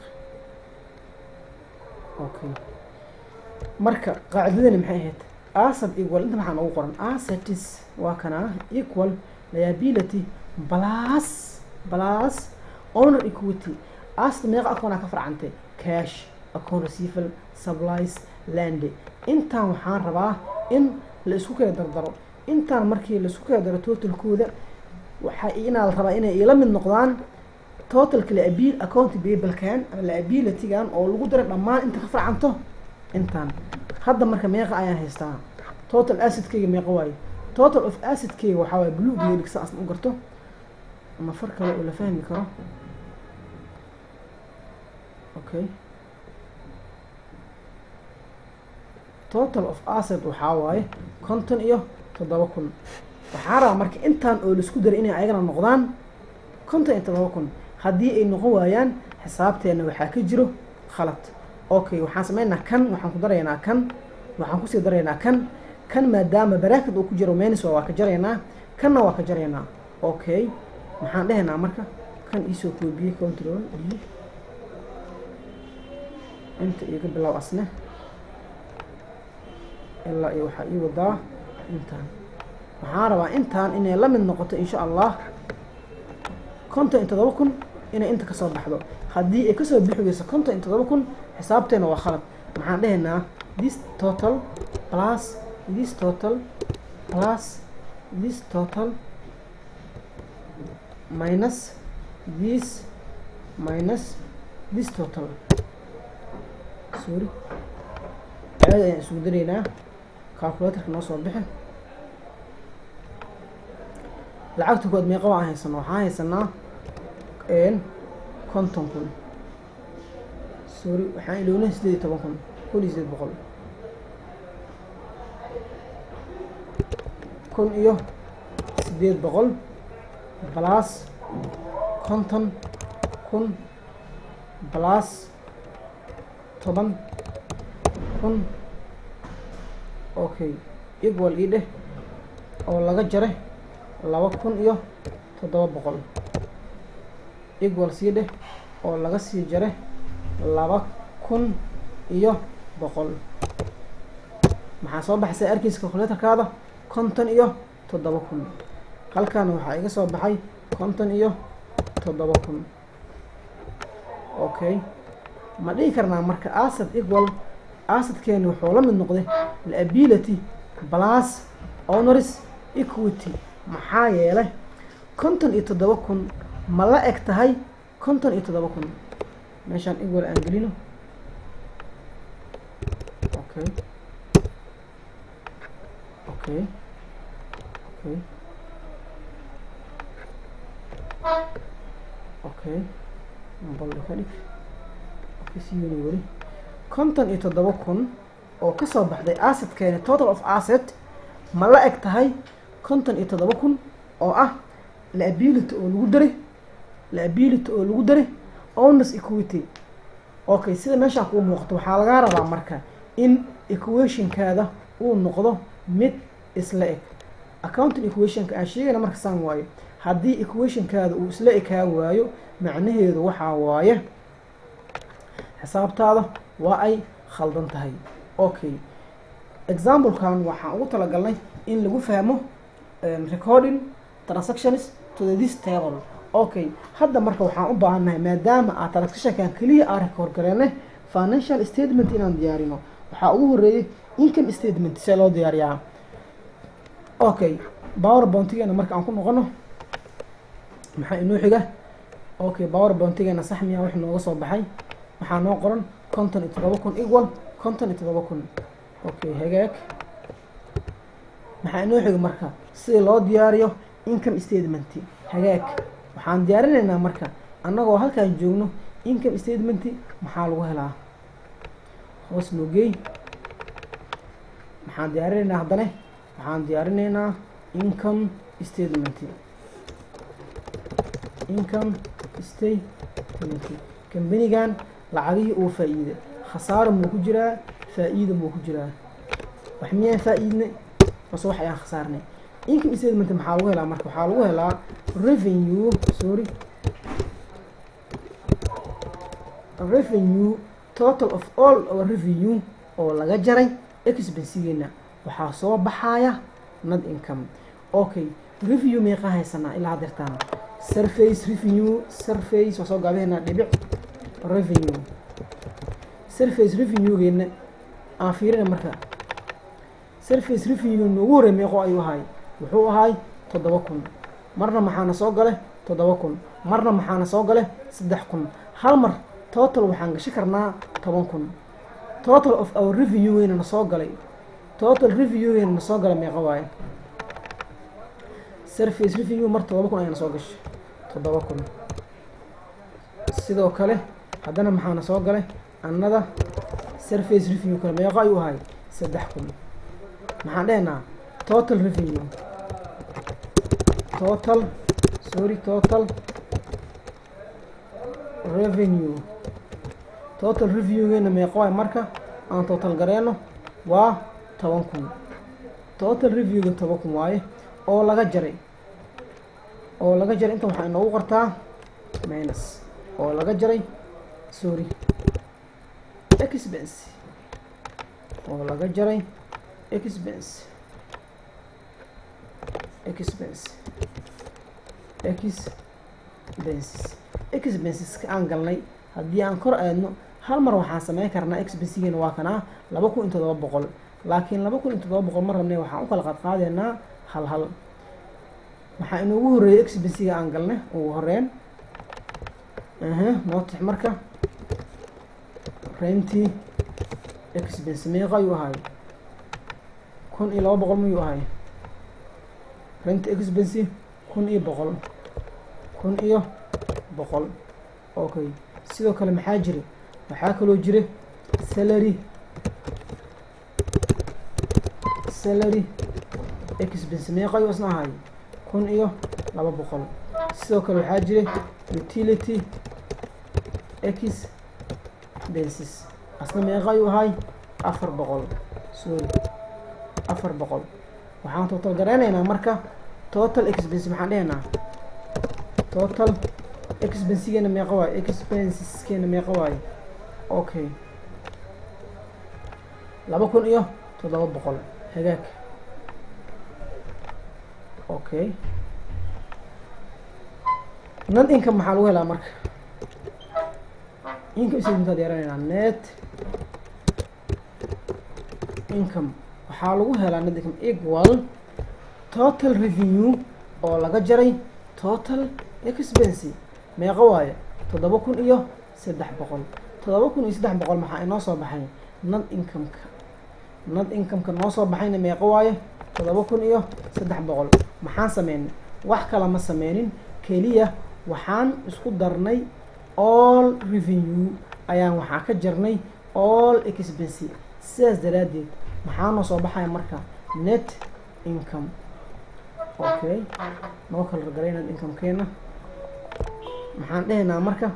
okay marka qaacidadani maxay ahayd asset equal inta maxaa noogu qoran assetis waa kana equal liability plus plus honor equity asset meeqa akoonaa ka farcantay cash account receivable supplies landy intaan waxaan rabaa in la isku kala dardaro intaan markii la isku kala daro totalkooda waxaa inaa la rabaa inay ila mid noqdaan totalka liabil account bablekan ama liabilitygan oo lagu daro dhammaan inta ka farcanto intaan hadda marka meeqa ayaan haystaa total assetkeyga meeqa waaye total of assetkeyga waxaa waaye blue geelig saas u garto ama far kale oo la fahmi karo okay total of asset waxaa waaye konton iyo toddoba kun waxaa rabaa marka intaan oo laisku daray inay ayagana noqdaan konton iyo toddoba kun haddii ay noqon waayaan xisaabteena waxaa ka jiro khalad okay waxaan sameynaa kan waxaan ku daraynaa kan waxaan kusii daraynaa kan kan maadaama baraakad uu ku jiro meniswa waa ka jaraynaa kanna waa ka jaraynaa okay maxaan dhehaynaa marka kan iisoo koobiyey control d inta iga bilow asne ilaa iyo waxaa ii wadaa intaan waxaan rabaa intaan inay la mid noqoto insha allah konton iyo toddoba kun inay inta kasoo baxdo haddii ay kasoo bixi weyso konton iyo toddoba kun xisaabteena waa khalad maxaan dhehaynaa this total plus this total plus this total minus this minus this total sorry caada ayaan isugu daraynaa calculatorka noo soo bixi lacagta kood meeqa waan haysanaa waxaan haysanaa konton kun sorry waxaan ilownay sideed iyo toban kun kun iyo sideed boqol kun iyo sideed boqol balas konton kun balas toban kun okay equal ii dheh oo laga jare laba kun iyo toddoba boqol equal sii dheh oo laga sii jare laba kun iyo boqol maxaa soo baxaysa arkiisa calculatorkaada konton iyo toddoba kun halkaana waxaa iga soo baxay konton iyo toddoba kun okay ma dhihi karnaa marka asad equal asadkeeni wuxuu la mid noqday liability plus honors equity maxaa yeelay konton iyo toddoba kun ma la eg tahay konton iyo toddoba kun meeshaan equal aan gelino okay okay okay okay balda ka dhig okay siyuni weli konton iyo toddoba kun oo kasoo baxday assetkeeni total of asset ma la eg tahay konton iyo toddoba kun oo ah liability oo lagu daray liability oo lagu daray owners equity okay sida meeshaan kuu muuqato waxaa lagaa rabaa marka in equationkaada uu noqdo mid isla eg accounting equationka aan sheegayna marka saan waayo haddii equationkaada uu isla ekaa waayo macnaheedu waxaa waaye xisaabtaada waa ay khaldan tahay okay examplekan waxaan ugu talagalnay in lagu fahmo recording transactions to this table okay hadda marka waxaan u baahannahay maadaama aad transactionkan keliya aan record gareene financial statement inaan diyaarino waxaa ugu horeeyay income statement see loo diyaariyaa okay power bountigeena marka aan ku noqono maxaa inoo xiga okay power bountigeena sax miyaa wax nooga soo baxay waxaa noo qoran konton iyo toddoba kun equal konton iyo toddoba kun okay hagaag maxaa inoo xiga marka sida loo diyaariyo income statement hagaag waxaan diyaarinaynaa marka annagoo halkaan joogno income statement maxaa lagu helaa hoos noogey maxaan diyaarinaynaa haddana waxaan diyaarinaynaa income statement income statement kambanigan lacagihii uu faa-iiday khasaaro muu ku jiraa faa-iida muu ku jiraa wax miyaan faa-iidnay base wax ayaan khasaarnay income statement maxaa lagu helaa marka waxaa lagu helaa revenue sorry revenue total of all our revenue oo laga jaray expensigeena waxaa soo baxaya not income okay review meeqa haysanaa ilaa hadeertaan surface revenue surface waa soo gaabaheynaa dhibic revenue surface revenuegeena aan fiirina marka surface revenue noogu horey meeqo ayuu ahay wuxuu ahay toddoba kun marna maxaana soo gale toddoba kun marna maxaana soo gale saddex kun hal mar total waxaan gashi karnaa toban kun total of our revenue-geena na soo galay total revenue-geena na soo galay meeqa waaye surface revenue mar toddoba kun ayaana soo gashay toddoba kun sidoo kale haddana maxaana soo galay annada surface revenue kale meeqo ayuu ahay saddex kun maxaan dhehnaa total revenue total sorry total revenue total reviewgeena meeqo waay marka aan total gareeno waa toban kun total reviewga toban kun waaye oo laga jaray oo laga jaray inta waxaa inoogu qortaa minus oo laga jaray sorry expense oo laga jaray expense expense expenses expenseska aan galnay haddii aan kor aadno hal mar waxaan sameyn karnaa expensigeena waa kanaa laba kun iyo toddoba boqol laakiin laba kun iyo toddoba boqol ma rabne waxaan u kala qaadqaadeynaa hal hal maxaa inoogu horreeyay expensiga aan galnay ugu horeen aha nootix marka rentii expense meeqa ayuu ahaay kun iyo laba boqol mayuu ahaay rent expense kun iyo boqol kun iyo boqol okay sidoo kale maxaa jira waxaa kaloo jira salary salary expense meeqa ayuu isna ahaay kun iyo laba boqol sidoo kale waxaa jira utility expenses asna meeqa ayuu ahaay afar boqol sorry afar boqol waxaan total gareynaynaa marka total expense maxaan dhehaynaa total expensigeena meeqa waayo expenseskeena meeqa waayo okay laba kun iyo toddoba boqol hagaag okay nad income maxaa lagu helaa marka income statementaa diyaranaynaa net income waxaa lagu helaa net income equal total revenue oo laga jaray total expense meeqa waayo toddoba kun iyo saddex boqol toddoba kun iyo saddex boqol maxaa inoo soo baxay nad incomeka nad incomeka noo soo baxayna meeqa waayo toddoba kun iyo saddex boqol maxaan sameynay wax kala ma sameynin keliya waxaan isku darnay all revenue ayaan waxaa ka jarnay all expense sidaas daraaddeed maxaa noo soo baxaya marka net income okay noo kala ragaray net incomekeena maxaan dhehaynaa marka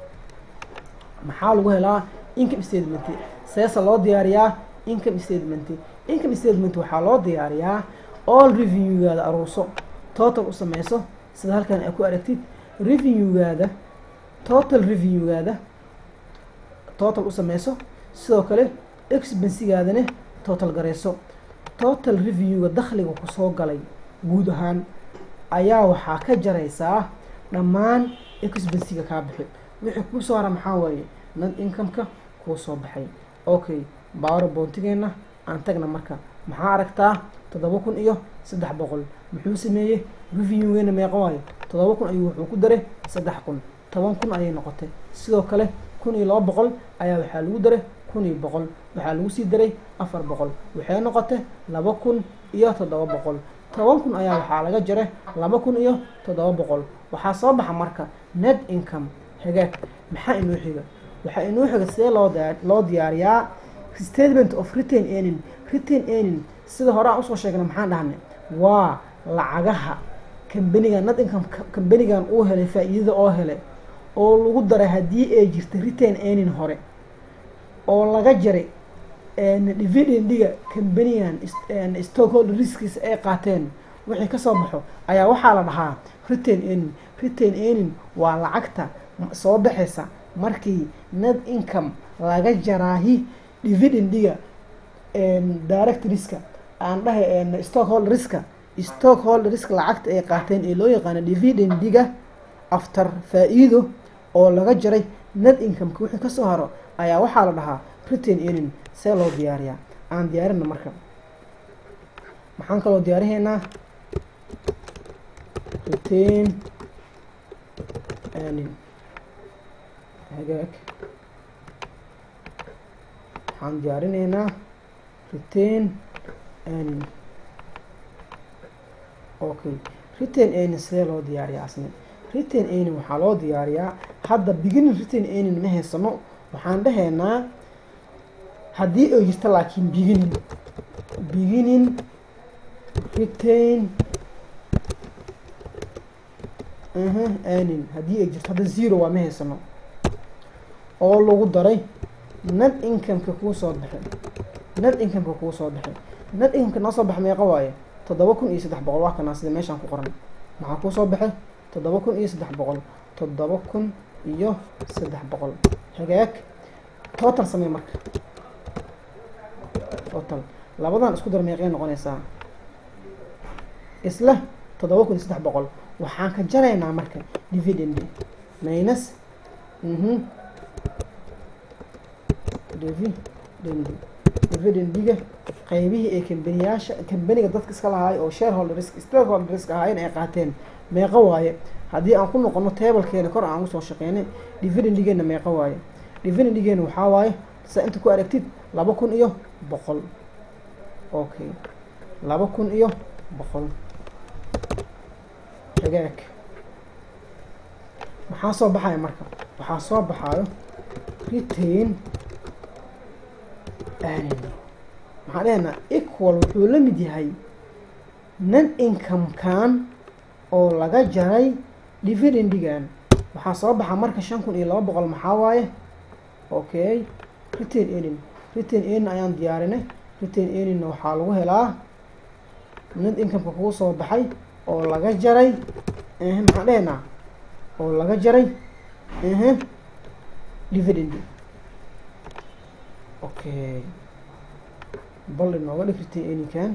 maxaa lagu helaa income statement seesa loo diyaariyaa income statement income statement waxaa loo diyaariyaa all revenuegaada aruurso total u sameyso sida halkan aa ku aragtid revenuegaada total revenuegaada total u sameyso sidoo kale expensigaadana total gareyso total revenuega dakhliga kusoo galay guud ahaan ayaa waxaa ka jaraysaa dhammaan expensiga kaa bixi wixii kuusoo hara maxaa waaye nad incomeka kuu soo baxay okay baaro boontigeena aan tagna marka maxaa aragtaa toddoba kun iyo saddex boqol muxuu sameeyey reviewgeena meeqa waayo toddoba kun ayuu wuxuu ku daray saddex kun toban kun ayay noqotay sidoo kale kun iyo laba boqol ayaa waxaa lagu daray kun iyo boqol waxaa lagu sii daray afar boqol waxay noqotay laba kun iyo toddoba boqol toban kun ayaa waxaa laga jaray laba kun iyo toddoba boqol waxaa soo baxa marka net income hagaag maxaa inoo xiga waxaa inoo xiga sidee loo loo diyaariyaa statement of retain earning retain earning sida hore aan usoo sheegnay maxaan dhahnay waa lacagaha kambanigan net income kambanigan uu helay faa-iidada oo helay oo lagu daray haddii ay jirta retain earning hore oo laga jaray dividendiga kambanigan stockholder riskiis ay qaateen wixii kasoo baxo ayaa waxaa la dhahaa retain earning retain earning waa lacagta soo baxaysa markii net income laga jaraahi dividendiga direct riska aan dhahay stockholder riska stockholder risk lacagta ay qaateen ee loo yaqaano dividendiga after faa-iido oo laga jaray net incomeka wixii kasoo haro ayaa waxaa la dhahaa retain earning see loo diyaariyaa aan diyaarina marka maxaan kaloo diyaarihaynaa retain earning hagaag waxaan diyaarinaynaa retain earning okay retain earning sidee loo diyaariyaa asne retain earning waxaa loo diyaariyaa hadda beginning retain earning ma haysano waxaan dhahaynaa haddii ay jirta laakiin beginning beginning retain aha earning haddii ay jirto hadda zero waa ma haysano oo lagu daray net incomeka kuu soo baxay net incomeka kuu soo baxay net incomeka noo soo baxay meeqa waaye toddoba kun iyo saddex boqol waa kanaa sida meeshaan ku qoran maxaa kuu soo baxay toddoba kun iyo saddex boqol toddoba kun iyo saddex boqol hagaag total samey marka total labadan isku dar meeqay noqonaysaa isla toddoba kun iyo saddex boqol waxaan ka jaraynaa marka dividend minus mhm dividend dividendiga qeybihii ee kambaniyaasha kambaniga dadka iska lahaay oo shareholders stakeholderska ahaayeen ay qaateen meeqo waaye haddii aan ku noqono tablekeena kor aan usoo shaqeynay dividendigeena meeqo waaye dividendigeena waxaa waaye saa inta ku aragtid laba kun iyo boqol okay laba kun iyo boqol hagaag maxaa soo baxaya marka waxaa soo baxaayo retain earning maxaan dhehaynaa equal wuxuu la mid yahay non income-kan oo laga jaray dividendigan waxaa soo baxa marka shan kun iyo laba boqol maxaa waaye okay retain earning retain earning ayaan diyaarinay retain earningna waxaa lagu helaa net income-ka kugu soo baxay oo laga jaray maxaan dhehaynaa oo laga jaray dividend okay bal inooga dhig retain earningkan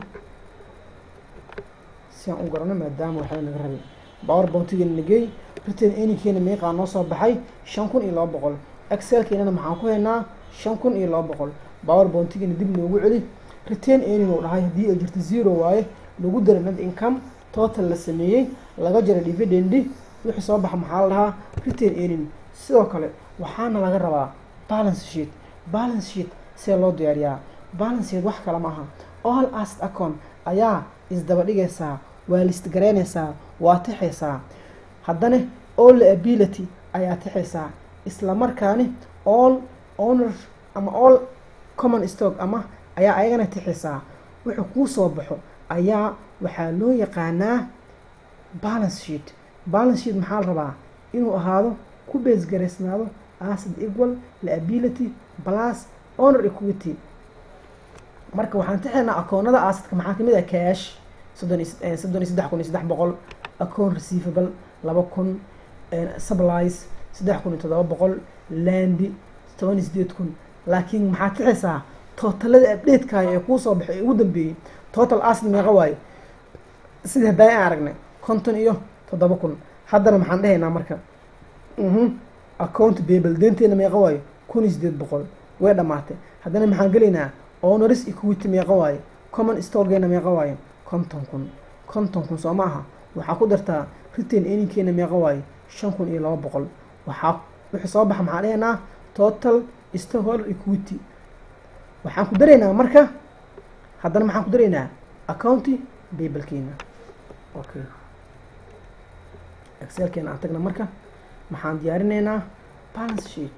si aan u garano maadaama waxba naga rabay power bountigeena nagey retain earningkeena meeqaa noo soo baxay shan kun iyo laba boqol excelkeenana maxaan ku haynaa shan kun iyo laba boqol power bountigeena dib noogu celi retain earning uu dhahay haddii ay jirto zero waaye lagu dara net income total la sameeyey laga jara dividendi wixii soo baxa maxaa la dhahaa retain earning sidoo kale waxaana laga rabaa balance sheet balance sheet see loo diyaariyaa balance sheet wax kale ma aha all asset account ayaa isdaba dhigaysaa waa list garaynaysaa waa tixaysaa haddana all ability ayaa tixaysaa isla markaani all owner ama all common stock ama ayaa ayagana tixaysaa wuxuu kuu soo baxo ayaa waxaa loo yaqaanaa balance sheet balance sheet maxaa la rabaa inuu ahaado ku beesgaraysnaado asset equal liability plus owner equity marka waxaan tixaynaa akoonada assetka maxaa kamid ah cash soddon iyo soddon iyo saddex kun iyo saddex boqol account receivable laba kun supplies saddex kun iyo toddoba boqol landi toban iyo sideed kun laakiin maxaa tixaysaa tootalada updatekaaya ee kuu soo baxay ee ugu dambeeyey total asset meeqa waaye sida haddaa aan aragnay konton iyo toddoba kun haddana maxaan dhehaynaa marka account babel deenteena meeqa waayo kun iyo sideed boqol way dhamaatay haddana maxaan gelaynaa owners equity meeqa waaye common storegeena meeqa waaye konton kun konton kun soo ma aha waxaa ku dartaa retain earningkeena meeqa waaye shan kun iyo laba boqol waxaa wixii soo baxa maxaan dhehaynaa total storeholder equity waxaan ku daraynaa marka haddana maxaan ku daraynaa accounti babelkeena okay excelkeena aan tagna marka maxaan diyaarinaynaa balance sheet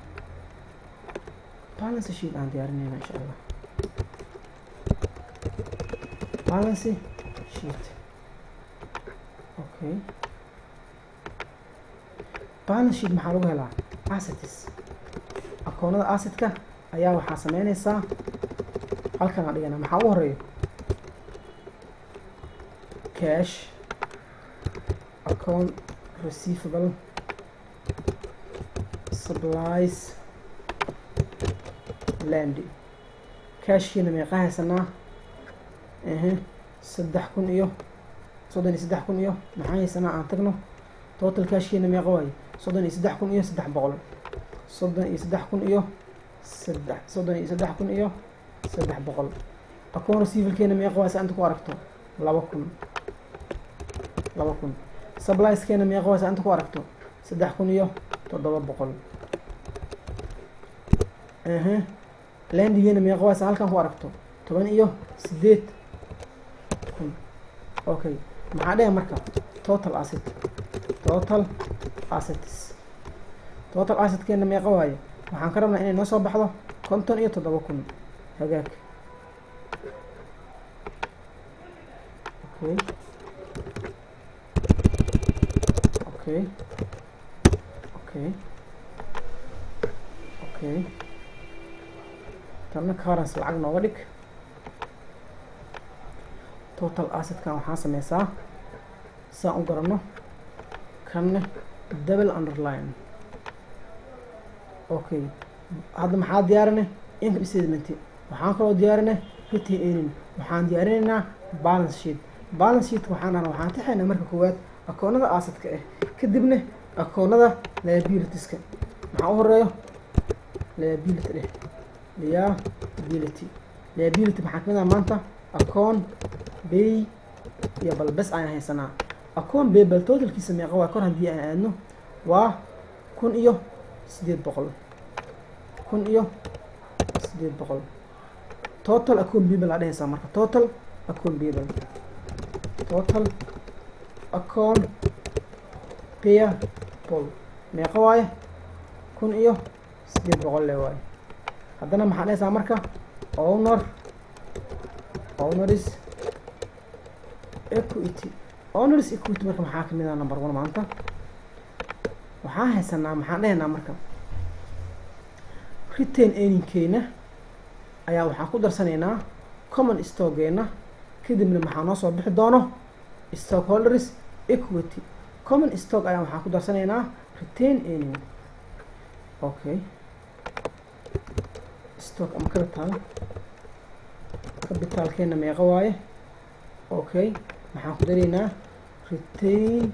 balance sheet aan diyaarinaynaa insha allah balance sheet okay balance sheet maxaa lagu helaa assets akoonada assetka ayaa waxaa sameynaysaa halkan aan dhigana maxaa ugu horeeyo cash account receivable supplies landi cashkiina meeqa haysanaa ehe saddex kun iyo soddon iyo saddex kun iyo maxaa haysanaa aan tagno total cashkiina meeqa waaye soddon iyo saddex kun iyo saddex boqol soddon iyo saddex kun iyo saddex soddon iyo saddex kun iyo saddex boqol account receivalkeena meeqa waaye saa inta ku aragto laba kun laba kun sublieskeena meeqa waaye saa inta ku aragto saddex kun iyo toddoba boqol ehe landigeena meeqa waaye saa halkan ku aragto toban iyo sideed kun okay maxaa dhehe marka total asset total assets total assetkeena meeqa waaye waxaan ka rabnaa inay noo soo baxdo konton iyo toddoba kun hagaag okay okay okay okay tanna currency lacag nooga dhig total assetkan waxaan sameysaa saan u garanno kanne double underline okay hadda maxaa diyaarinay income statement waxaan kaloo diyaarinay retain earning waxaan diyaarinaynaa balance sheet balance sheet waxaan arna waxaan tixaynaa marka koowaad akoonada assetka ah kadibna akoonada liabilitieska maxaa u horeeyo liability dheh liability liability maxaa kamid ah maanta acoon bay iyo bal bes ayaan haysanaa acoon bay bal totalkiisa meeqa waa kor haddii aan aadno waa kun iyo sideed boqol kun iyo sideed boqol total acoon babel aa dhehaysaa marka total acoon babel total acoon payable meeqa waaye kun iyo sideed boqol le waaye haddana maxaa dhehaysaa marka owner owners equity owners equity marka maxaa kamid ah number one maanta waxaan haysanaa maxaan dhehaynaa marka retain earningkeena ayaa waxaan ku darsanaynaa common stockeena kadibna maxaa noo soo bixi doono stockholders equity common stock ayaa waxaan ku darsanaynaa retain earning okay stock ama capital capitalkeena meeqa waaye okay maxaan ku daraynaa retain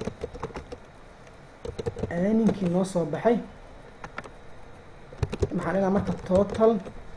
earningkii noo soo baxay maxaan dhinaa marka total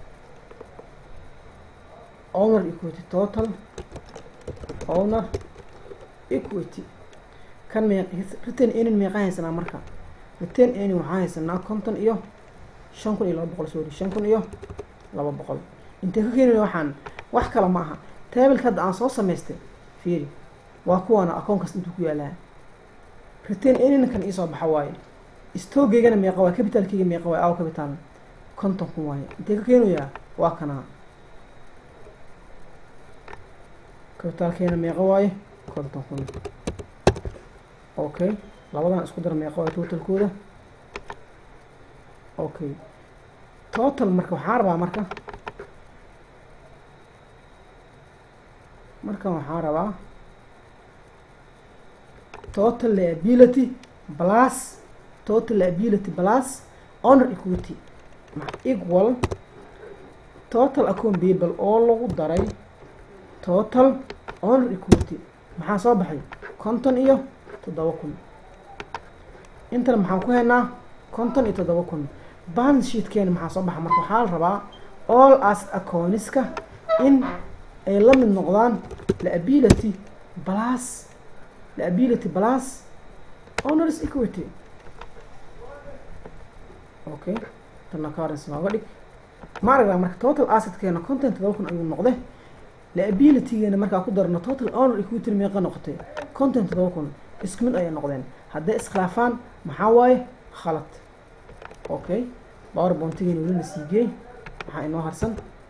owner equity total owner equity kan me retain earning meeqa haysanaa marka retain earning waxaa haysanaa konton iyo shan kun iyo laba boqol sorry shan kun iyo laba boqol intee ka keenaya waxaan wax kale ma aha tableka hadda aan soo samaystay fiiri waa kuwaana akoon kasta intuu ku yaalaa retain earningkan iisoo baxa waaye stogeygana meeqa waaye capitalkeyga meeqa waaye aw capital konton kun waaye intee ka keenayaa waa kanaa capitalkeena meeqa waaye konton kun okay labadan isku dara meeqa waaye totalkooda okay total marka waxaa rabaa marka markan waxaa rabaa total liability plus total liability plus honor equity equal total account payable oo lagu daray total honor equity maxaa soo baxay konton iyo toddoba kun intana maxaan ku haynaa konton iyo toddoba kun balance sheetkeena maxaa soo baxa marka waxaa la rabaa all as accooniska in ay la mid noqdaan liability plus liability plus honors equity okay tana currency nooga dhig ma aragdaa marka total assetkeena konton todoba kun ayuu noqday liabilitygeena markaa ku darno total honor equity meeqa noqotay konton todoba kun isku mid ayay noqdeen hadday iskhilaafaan maxaa waaye khalad okay power bontigeena weli la siigey maxaa inoo harsan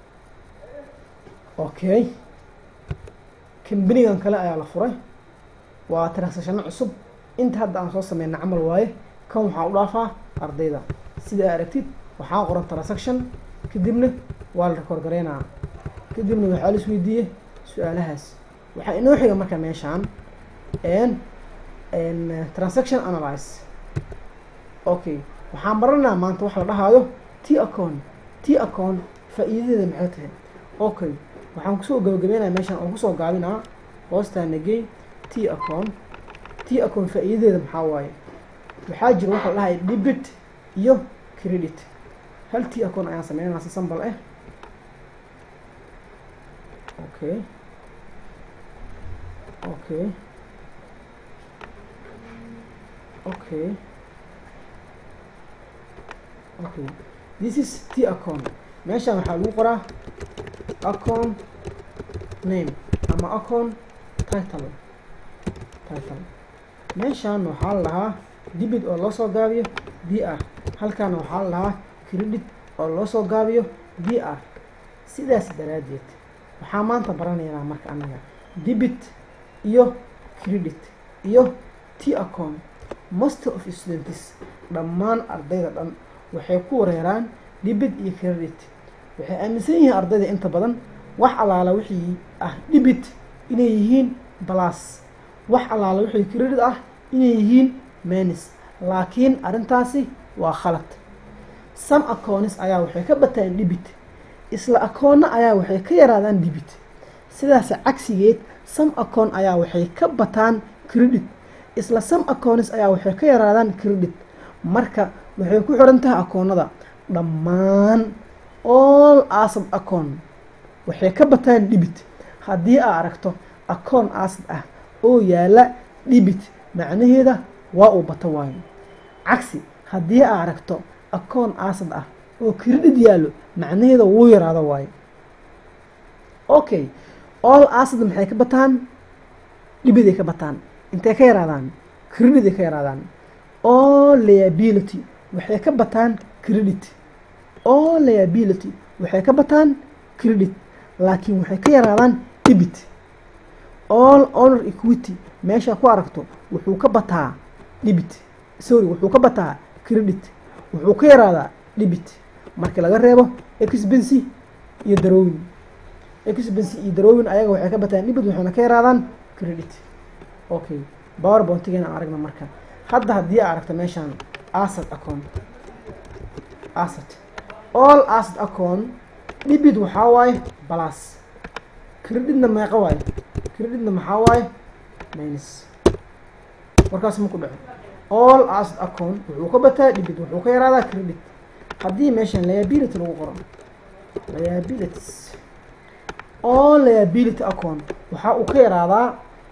okay kambanigan kale ayaa la furay waa transactiono cusub inta hadda aan soo sameyna camal waaye kan waxaa u dhaafaa ardayda sida a aragtid waxaa qoran transaction kadibna waa la record gareynaa kadibna waxaa la isweydiiyey su-aalahaas waxaa inoo xiga marka meeshaan n transaction analyze okay waxaan baranaa maanta wax la dhahaayo t account t account faa-iidadeeda maxay tahay okay waxaan kusoo gabagabeynaya meeshaan oo kusoo gaabinaa hoostaana gey t account t account faa-iidadeeda maxaa waaye waxaa jira waxa la dhahaya debit iyo credit hal t account ayaan sameynaa si sambal ah okay okay okay okay this is t account meeshaan waxaa lagu qoraa account name ama account title title meeshaan waxaa la lahaa debit oo loo soo gaabiyo b r halkaana waxaa la lahaa credit oo loo soo gaabiyo b r sidaas daraaddeed waxaa maanta baranaynaa marka anaga debit iyo credit iyo t account master of students dhammaan ardayda dhan waxay ku wareeraan debit iyo credit waxay aaminsan yihiin ardayda inta badan wax allaala wixii ah debit inay yihiin balas wax allaala wixii credit ah inay yihiin menis laakiin arrintaasi waa khalad some accounts ayaa waxay ka bataan debit isla akoonna ayaa waxay ka yaraadaan debit sidaas cagsigeed some account ayaa waxay ka bataan credit isla some accounts ayaa waxay ka yaraadaan credit marka waxay ku xiran tahay akoonnada dhammaan all asab account waxay ka bataan dhibit haddii aa aragto akoon acid ah oo yaala dhibit macnaheeda waa uu bato waayo cagsi haddii aa aragto akoon acid ah oo credit yaallo macnaheeda wuu yaraado waayo okay all acid maxay ka bataan dhibiday ka bataan intay ka yaraadaan credit ay ka yaraadaan all liability waxay ka bataan credit all liability waxay ka bataan credit laakiin waxay ka yaraadaan dhibit all honor equity meeshaa ku aragto wuxuu ka bataa dhibit sorry wuxuu ka bataa credit wuxuu ka yaraadaa dhibit marka laga reebo expency iyo darowin expency iyo darowin ayaga waxay ka bataan dhibit waxayna ka yaraadaan credit okay power bontigeena aan aragna marka hadda haddii aa aragta meeshaan asset account asset all asset account dhibit waxaa waaye balas creditna meeqa waaye creditna maxaa waaye minus warkaas ma ku dhaco all asset account wuxuu ka bataa dhibit wuxuu ka yaraadaa credit haddii meeshaan liability lagu qoro liabilities all liability account waxa uu ka yaraadaa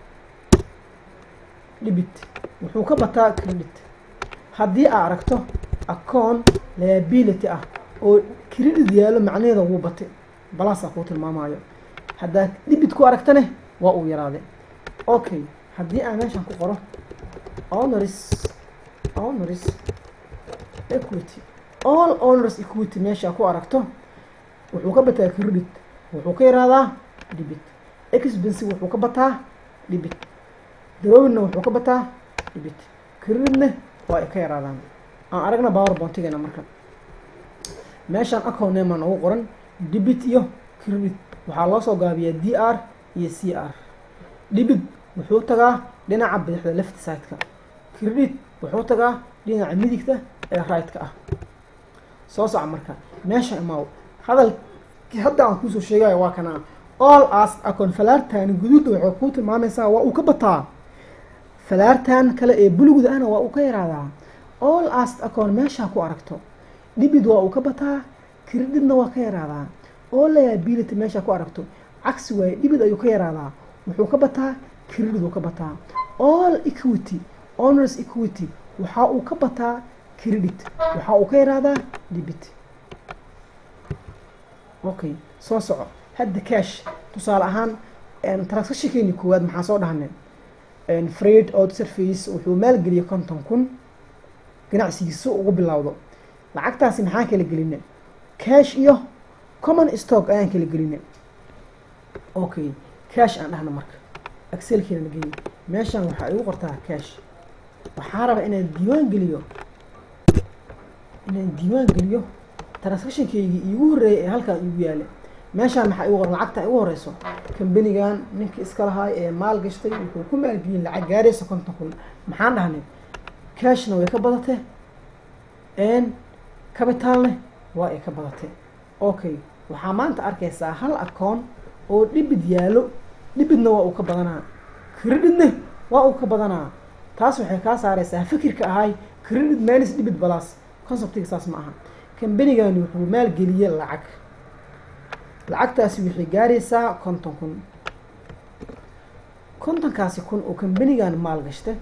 dhibit wuxuu ka bataa credit haddii aa aragto account liability ah oo credit yaallo macnaheeda wuu batay balaasaa kuu tilmaamayo haddaad dhibit ku aragtane waa uu yaraaday okay haddii aan meeshaan ku qoro honors honors equity all honors equity meeshaa ku aragto wuxuu ka bataa credit wuxuu ka yaraadaa dhibit expensive wuxuu ka bataa dhibit darowinna wuxuu ka bataa dhibit creditna waa ay ka yaraadaan aan aragna power bontigeena marka meeshaan account name aan ugu qoran debit iyo credit waxaa loo soo gaabiyaa d r iyo c r debit wuxuu tagaa dhinaca bidixda left sideka credit wuxuu tagaa dhinaca midigta ee right-ka ah soo soca marka meesha imaaw hadalkii hadda aan kuusoo sheegayo waa kana all as account falaartan guduudda waxay kuu tilmaamaysaa waa uu ka bataa falaartan kale ee bulugda ahna waa uu ka yaraadaa all as account meeshaa ku aragto dhibid waa uu ka bataa creditna waa ka yaraadaa all liability meeshaa ku aragto cagsi waaye dhibid ayuu ka yaraadaa wuxuu ka bataa credit uu ka bataa all equity honors equity waxa uu ka bataa credit waxa uu ka yaraadaa dhibit okay soo soco hadda cash tusaale ahaan transactionkeeni koowaad maxaa soo dhahnay freight out service wuxuu maalgeliyay konton kun ganacsigiisa ugu bilowdo lacagtaasi maxaan kala gelinay cash iyo common stock ayaan kala gelinay okay cash aan dhahna marka excelkeena geliy meeshaan waxaa igu qortaa cash waxaa raba inaan diiwaan geliyo inaan diiwaan geliyo transactionkeygii iigu horreeyay ee halkaan iigu yaala meeshaan maxaa igu qoran lacagta igu horeyso kambanigan ninkii iska lahaay ee maal gashtay wuxuu ku maalgeliyay lacag gaaraysa konton kun maxaan dhahnay cashna way ka badatee n capitalne waa ay ka badatee okay waxaa maanta arkaysaa hal acoon oo dhibid yaalo dhibidna waa uu ka badanaa creditne waa uu ka badanaa taas waxay kaa saareysaa fikirka ahay credit minus dhibid balas conceptiga saas ma aha kambanigani wuxuu maalgeliyey lacag lacagtaasi waxay gaaraysaa konton kun kontonkaasi kun oo kambanigan maal gashta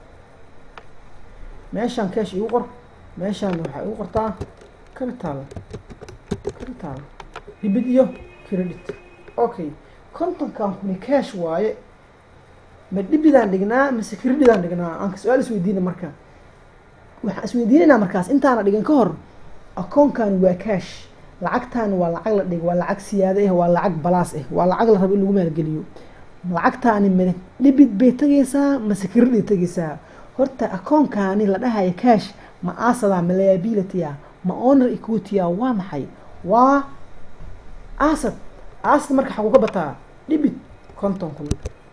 meeshaan cash igu qor meeshaan waxaa igu qortaa capital capital dhibid iyo credit okay kontonkan kuni cash waaye ma dhibidaan dhignaa mise creditaan dhignaa aan su-aal isweydiina marka waxaan isweydiinaynaa markaas intaana dhigin ka hor akoonkan waa cash lacagtan waa lacag la dhig waa lacag siyaado ah waa lacag balaas ah waa lacag la rabo in lagu maalgeliyo lacagtaani ma dhibid bay tagaysaa mase credit tagaysaa horta akoonkaani la dhahayo cash ma asada ma liability ah ma honor equity ah waa maxay waa asad asad marka xaguu ka bataa dhibid konton kun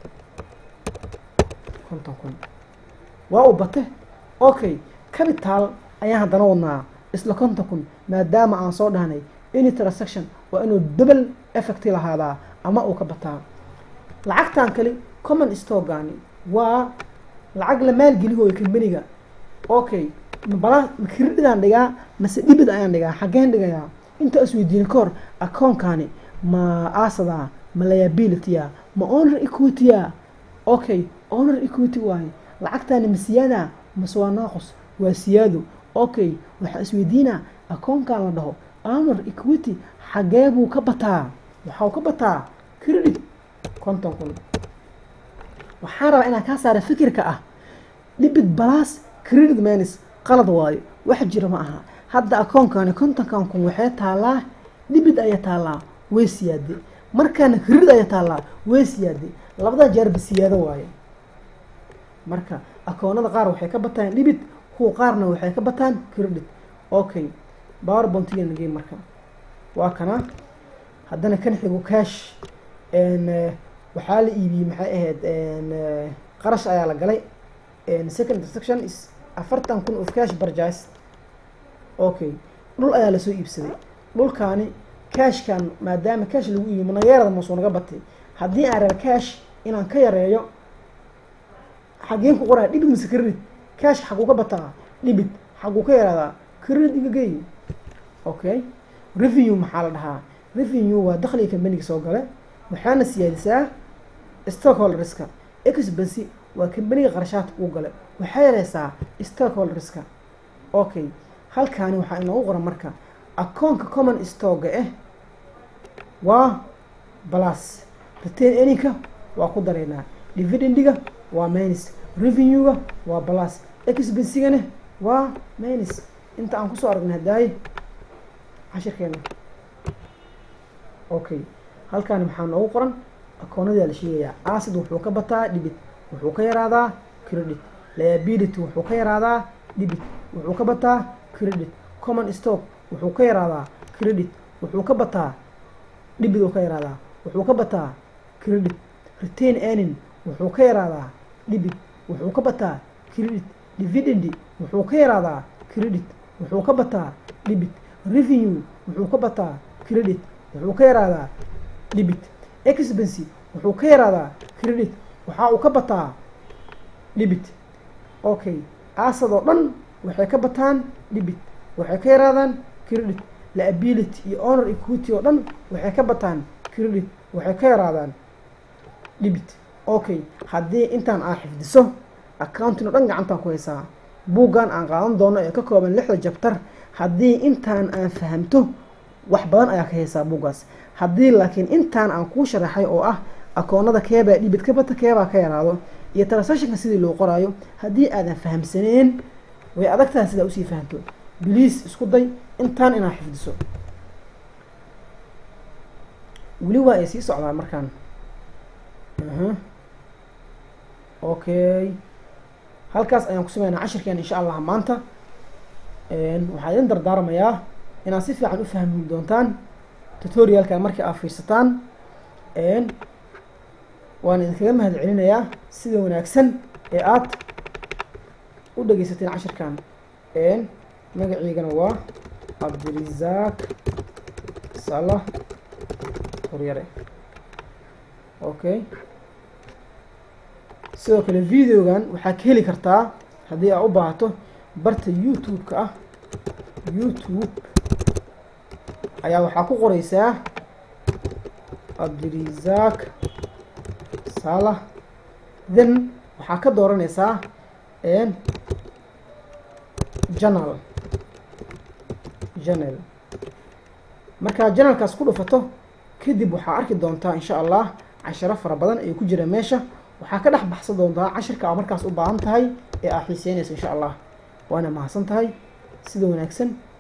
konton kun waa u bate okay capital ayaan haddana wadnaa isla konton kun maadaama aan soo dhahnay any transaction waa inuu double effect lahaadaa ama uu ka bataa lacagtan kale common stockani waa lacag la maalgelihooyo kambaniga okay mabala makredidaan dhigaa mase dhibid ayaan dhigaa xaggeen dhigayaa inta isweydiina ka hor akoonkani ma asada ma liabilitya ma honor equitya okay honor equity waaye lacagtaani ma siyaada mase waa naaqus waa siyaado okay waxaa isweydiinaa akoonkan la dhaho honor equity xagee buu ka bataa waxau ka bataa credit konton kun waxaan rabaa inaan kaa saara fikirka ah dhibid balas credit manis qalad waayo wax jira ma aha hadda akoonkani kontonkan kun waxay taalaa dhibid ayaa taallaa way siyaade markaana credit ayaa taallaa way siyaade labada jeerba siyaado waaye marka akoonada qaar waxay ka bataan dhibid kuwa qaarna waxay ka bataan credit okay powerbontigan game marka waa kana haddana kan xigo cash waxaa la iibiyey maxay ahayd qarash ayaa la galay second transaction is afartan kun of cash barjais okay dhul ayaa lasoo iibsaday dhulkaani cashkan maadaama cash lagu iibiyo manageerada masuu naga batay haddii aan raba cash inaan ka yareeyo xageen ku qoraa dhibid mise credit cash xaguu ka bataa dhibid xaguu ka yaraadaa credit igagey okay revenue maxaa la dhahaa revenue waa dakhliga kambaniga soo gale waxaana siyaadisaa stockholderska expency waa kambaniga qarashaadka uu gale waxay yareysaa stockholderska okay halkaani waxaa inoogu qoran marka akoonka common stocga ah waa plus retain earningka waa ku dareynaa dividendiga waa minus revenue-ga waa plus expensigana waa minus inta aan kusoo aragnay hadaaye cashirkeena okay halkaani maxaa noogu qoran akoonnadaa la sheegayaa acid wuxuu ka bataa dhibit wuxuu ka yaraadaa credit liability wuxuu ka yaraadaa dhibit wuxuu ka bataa credit common stock wuxuu ka yaraadaa credit wuxuu ka bataa dhibit uu ka yaraadaa wuxuu ka bataa credit retain earning wuxuu ka yaraadaa dhibit wuxuu ka bataa credit dividendi wuxuu ka yaraadaa credit wuxuu ka bataa dhibit revenue wuxuu ka bataa credit wuxuu ka yaraadaa dhibit expency wuxuu ka yaraadaa credit waxa uu ka bataa dhibit okay asad oo dhan waxay ka bataan dhibit waxay ka yaraadaan credit liability iyo honor equity oo dhan waxay ka bataan credit waxay ka yaraadaan dhibit okay haddii intaan aa xifdiso accounting oo dhan gacantaan ku haysaa buuggan aan qaadan doono ee ka kooban lixda jabtar haddii intaan aan fahamto wax badan ayaa ka haysaa buuggaas haddii laakiin intaan aan kuu sharaxay oo ah akoonada keebaa dhibid ka bata keebaa ka yaraado iyo transactionka sidii loo qoraayo haddii aadan fahamsaneen way adagtaha sidaa usii fahamto biliis isku day intaan inaa xifdiso weli waa ay sii socdaan markaan okay halkaas ayaan ku sameynaa cashirkeena insha allah maanta waxaa idin dardaarmayaa inaad si fiican u fahmi doontaan tutorialka markii aad fiirsataan waan idinkaga mahad celinayaa sida wanaagsan ee aad u dhegeysateen cashirkan magaciigana waa cabdirisaaq salah horyare okay sidoo kale videogan waxaa ka heli kartaa haddii aa u baahato barta youtube-ka ah youtube ayaa waxaa ku qoreysaa cabdirisaaq salah then waxaa ka dooranaysaa janal janal markaa janalkaas ku dhufato kadib waxaa arki doontaa insha allah cashiro fara badan ay ku jira meesha waxaa ka dhex baxsan doontaa cashirka aa markaas u baahan tahay ee aa xiiseynaysa insha allah waana mahadsan tahay sida wanaagsan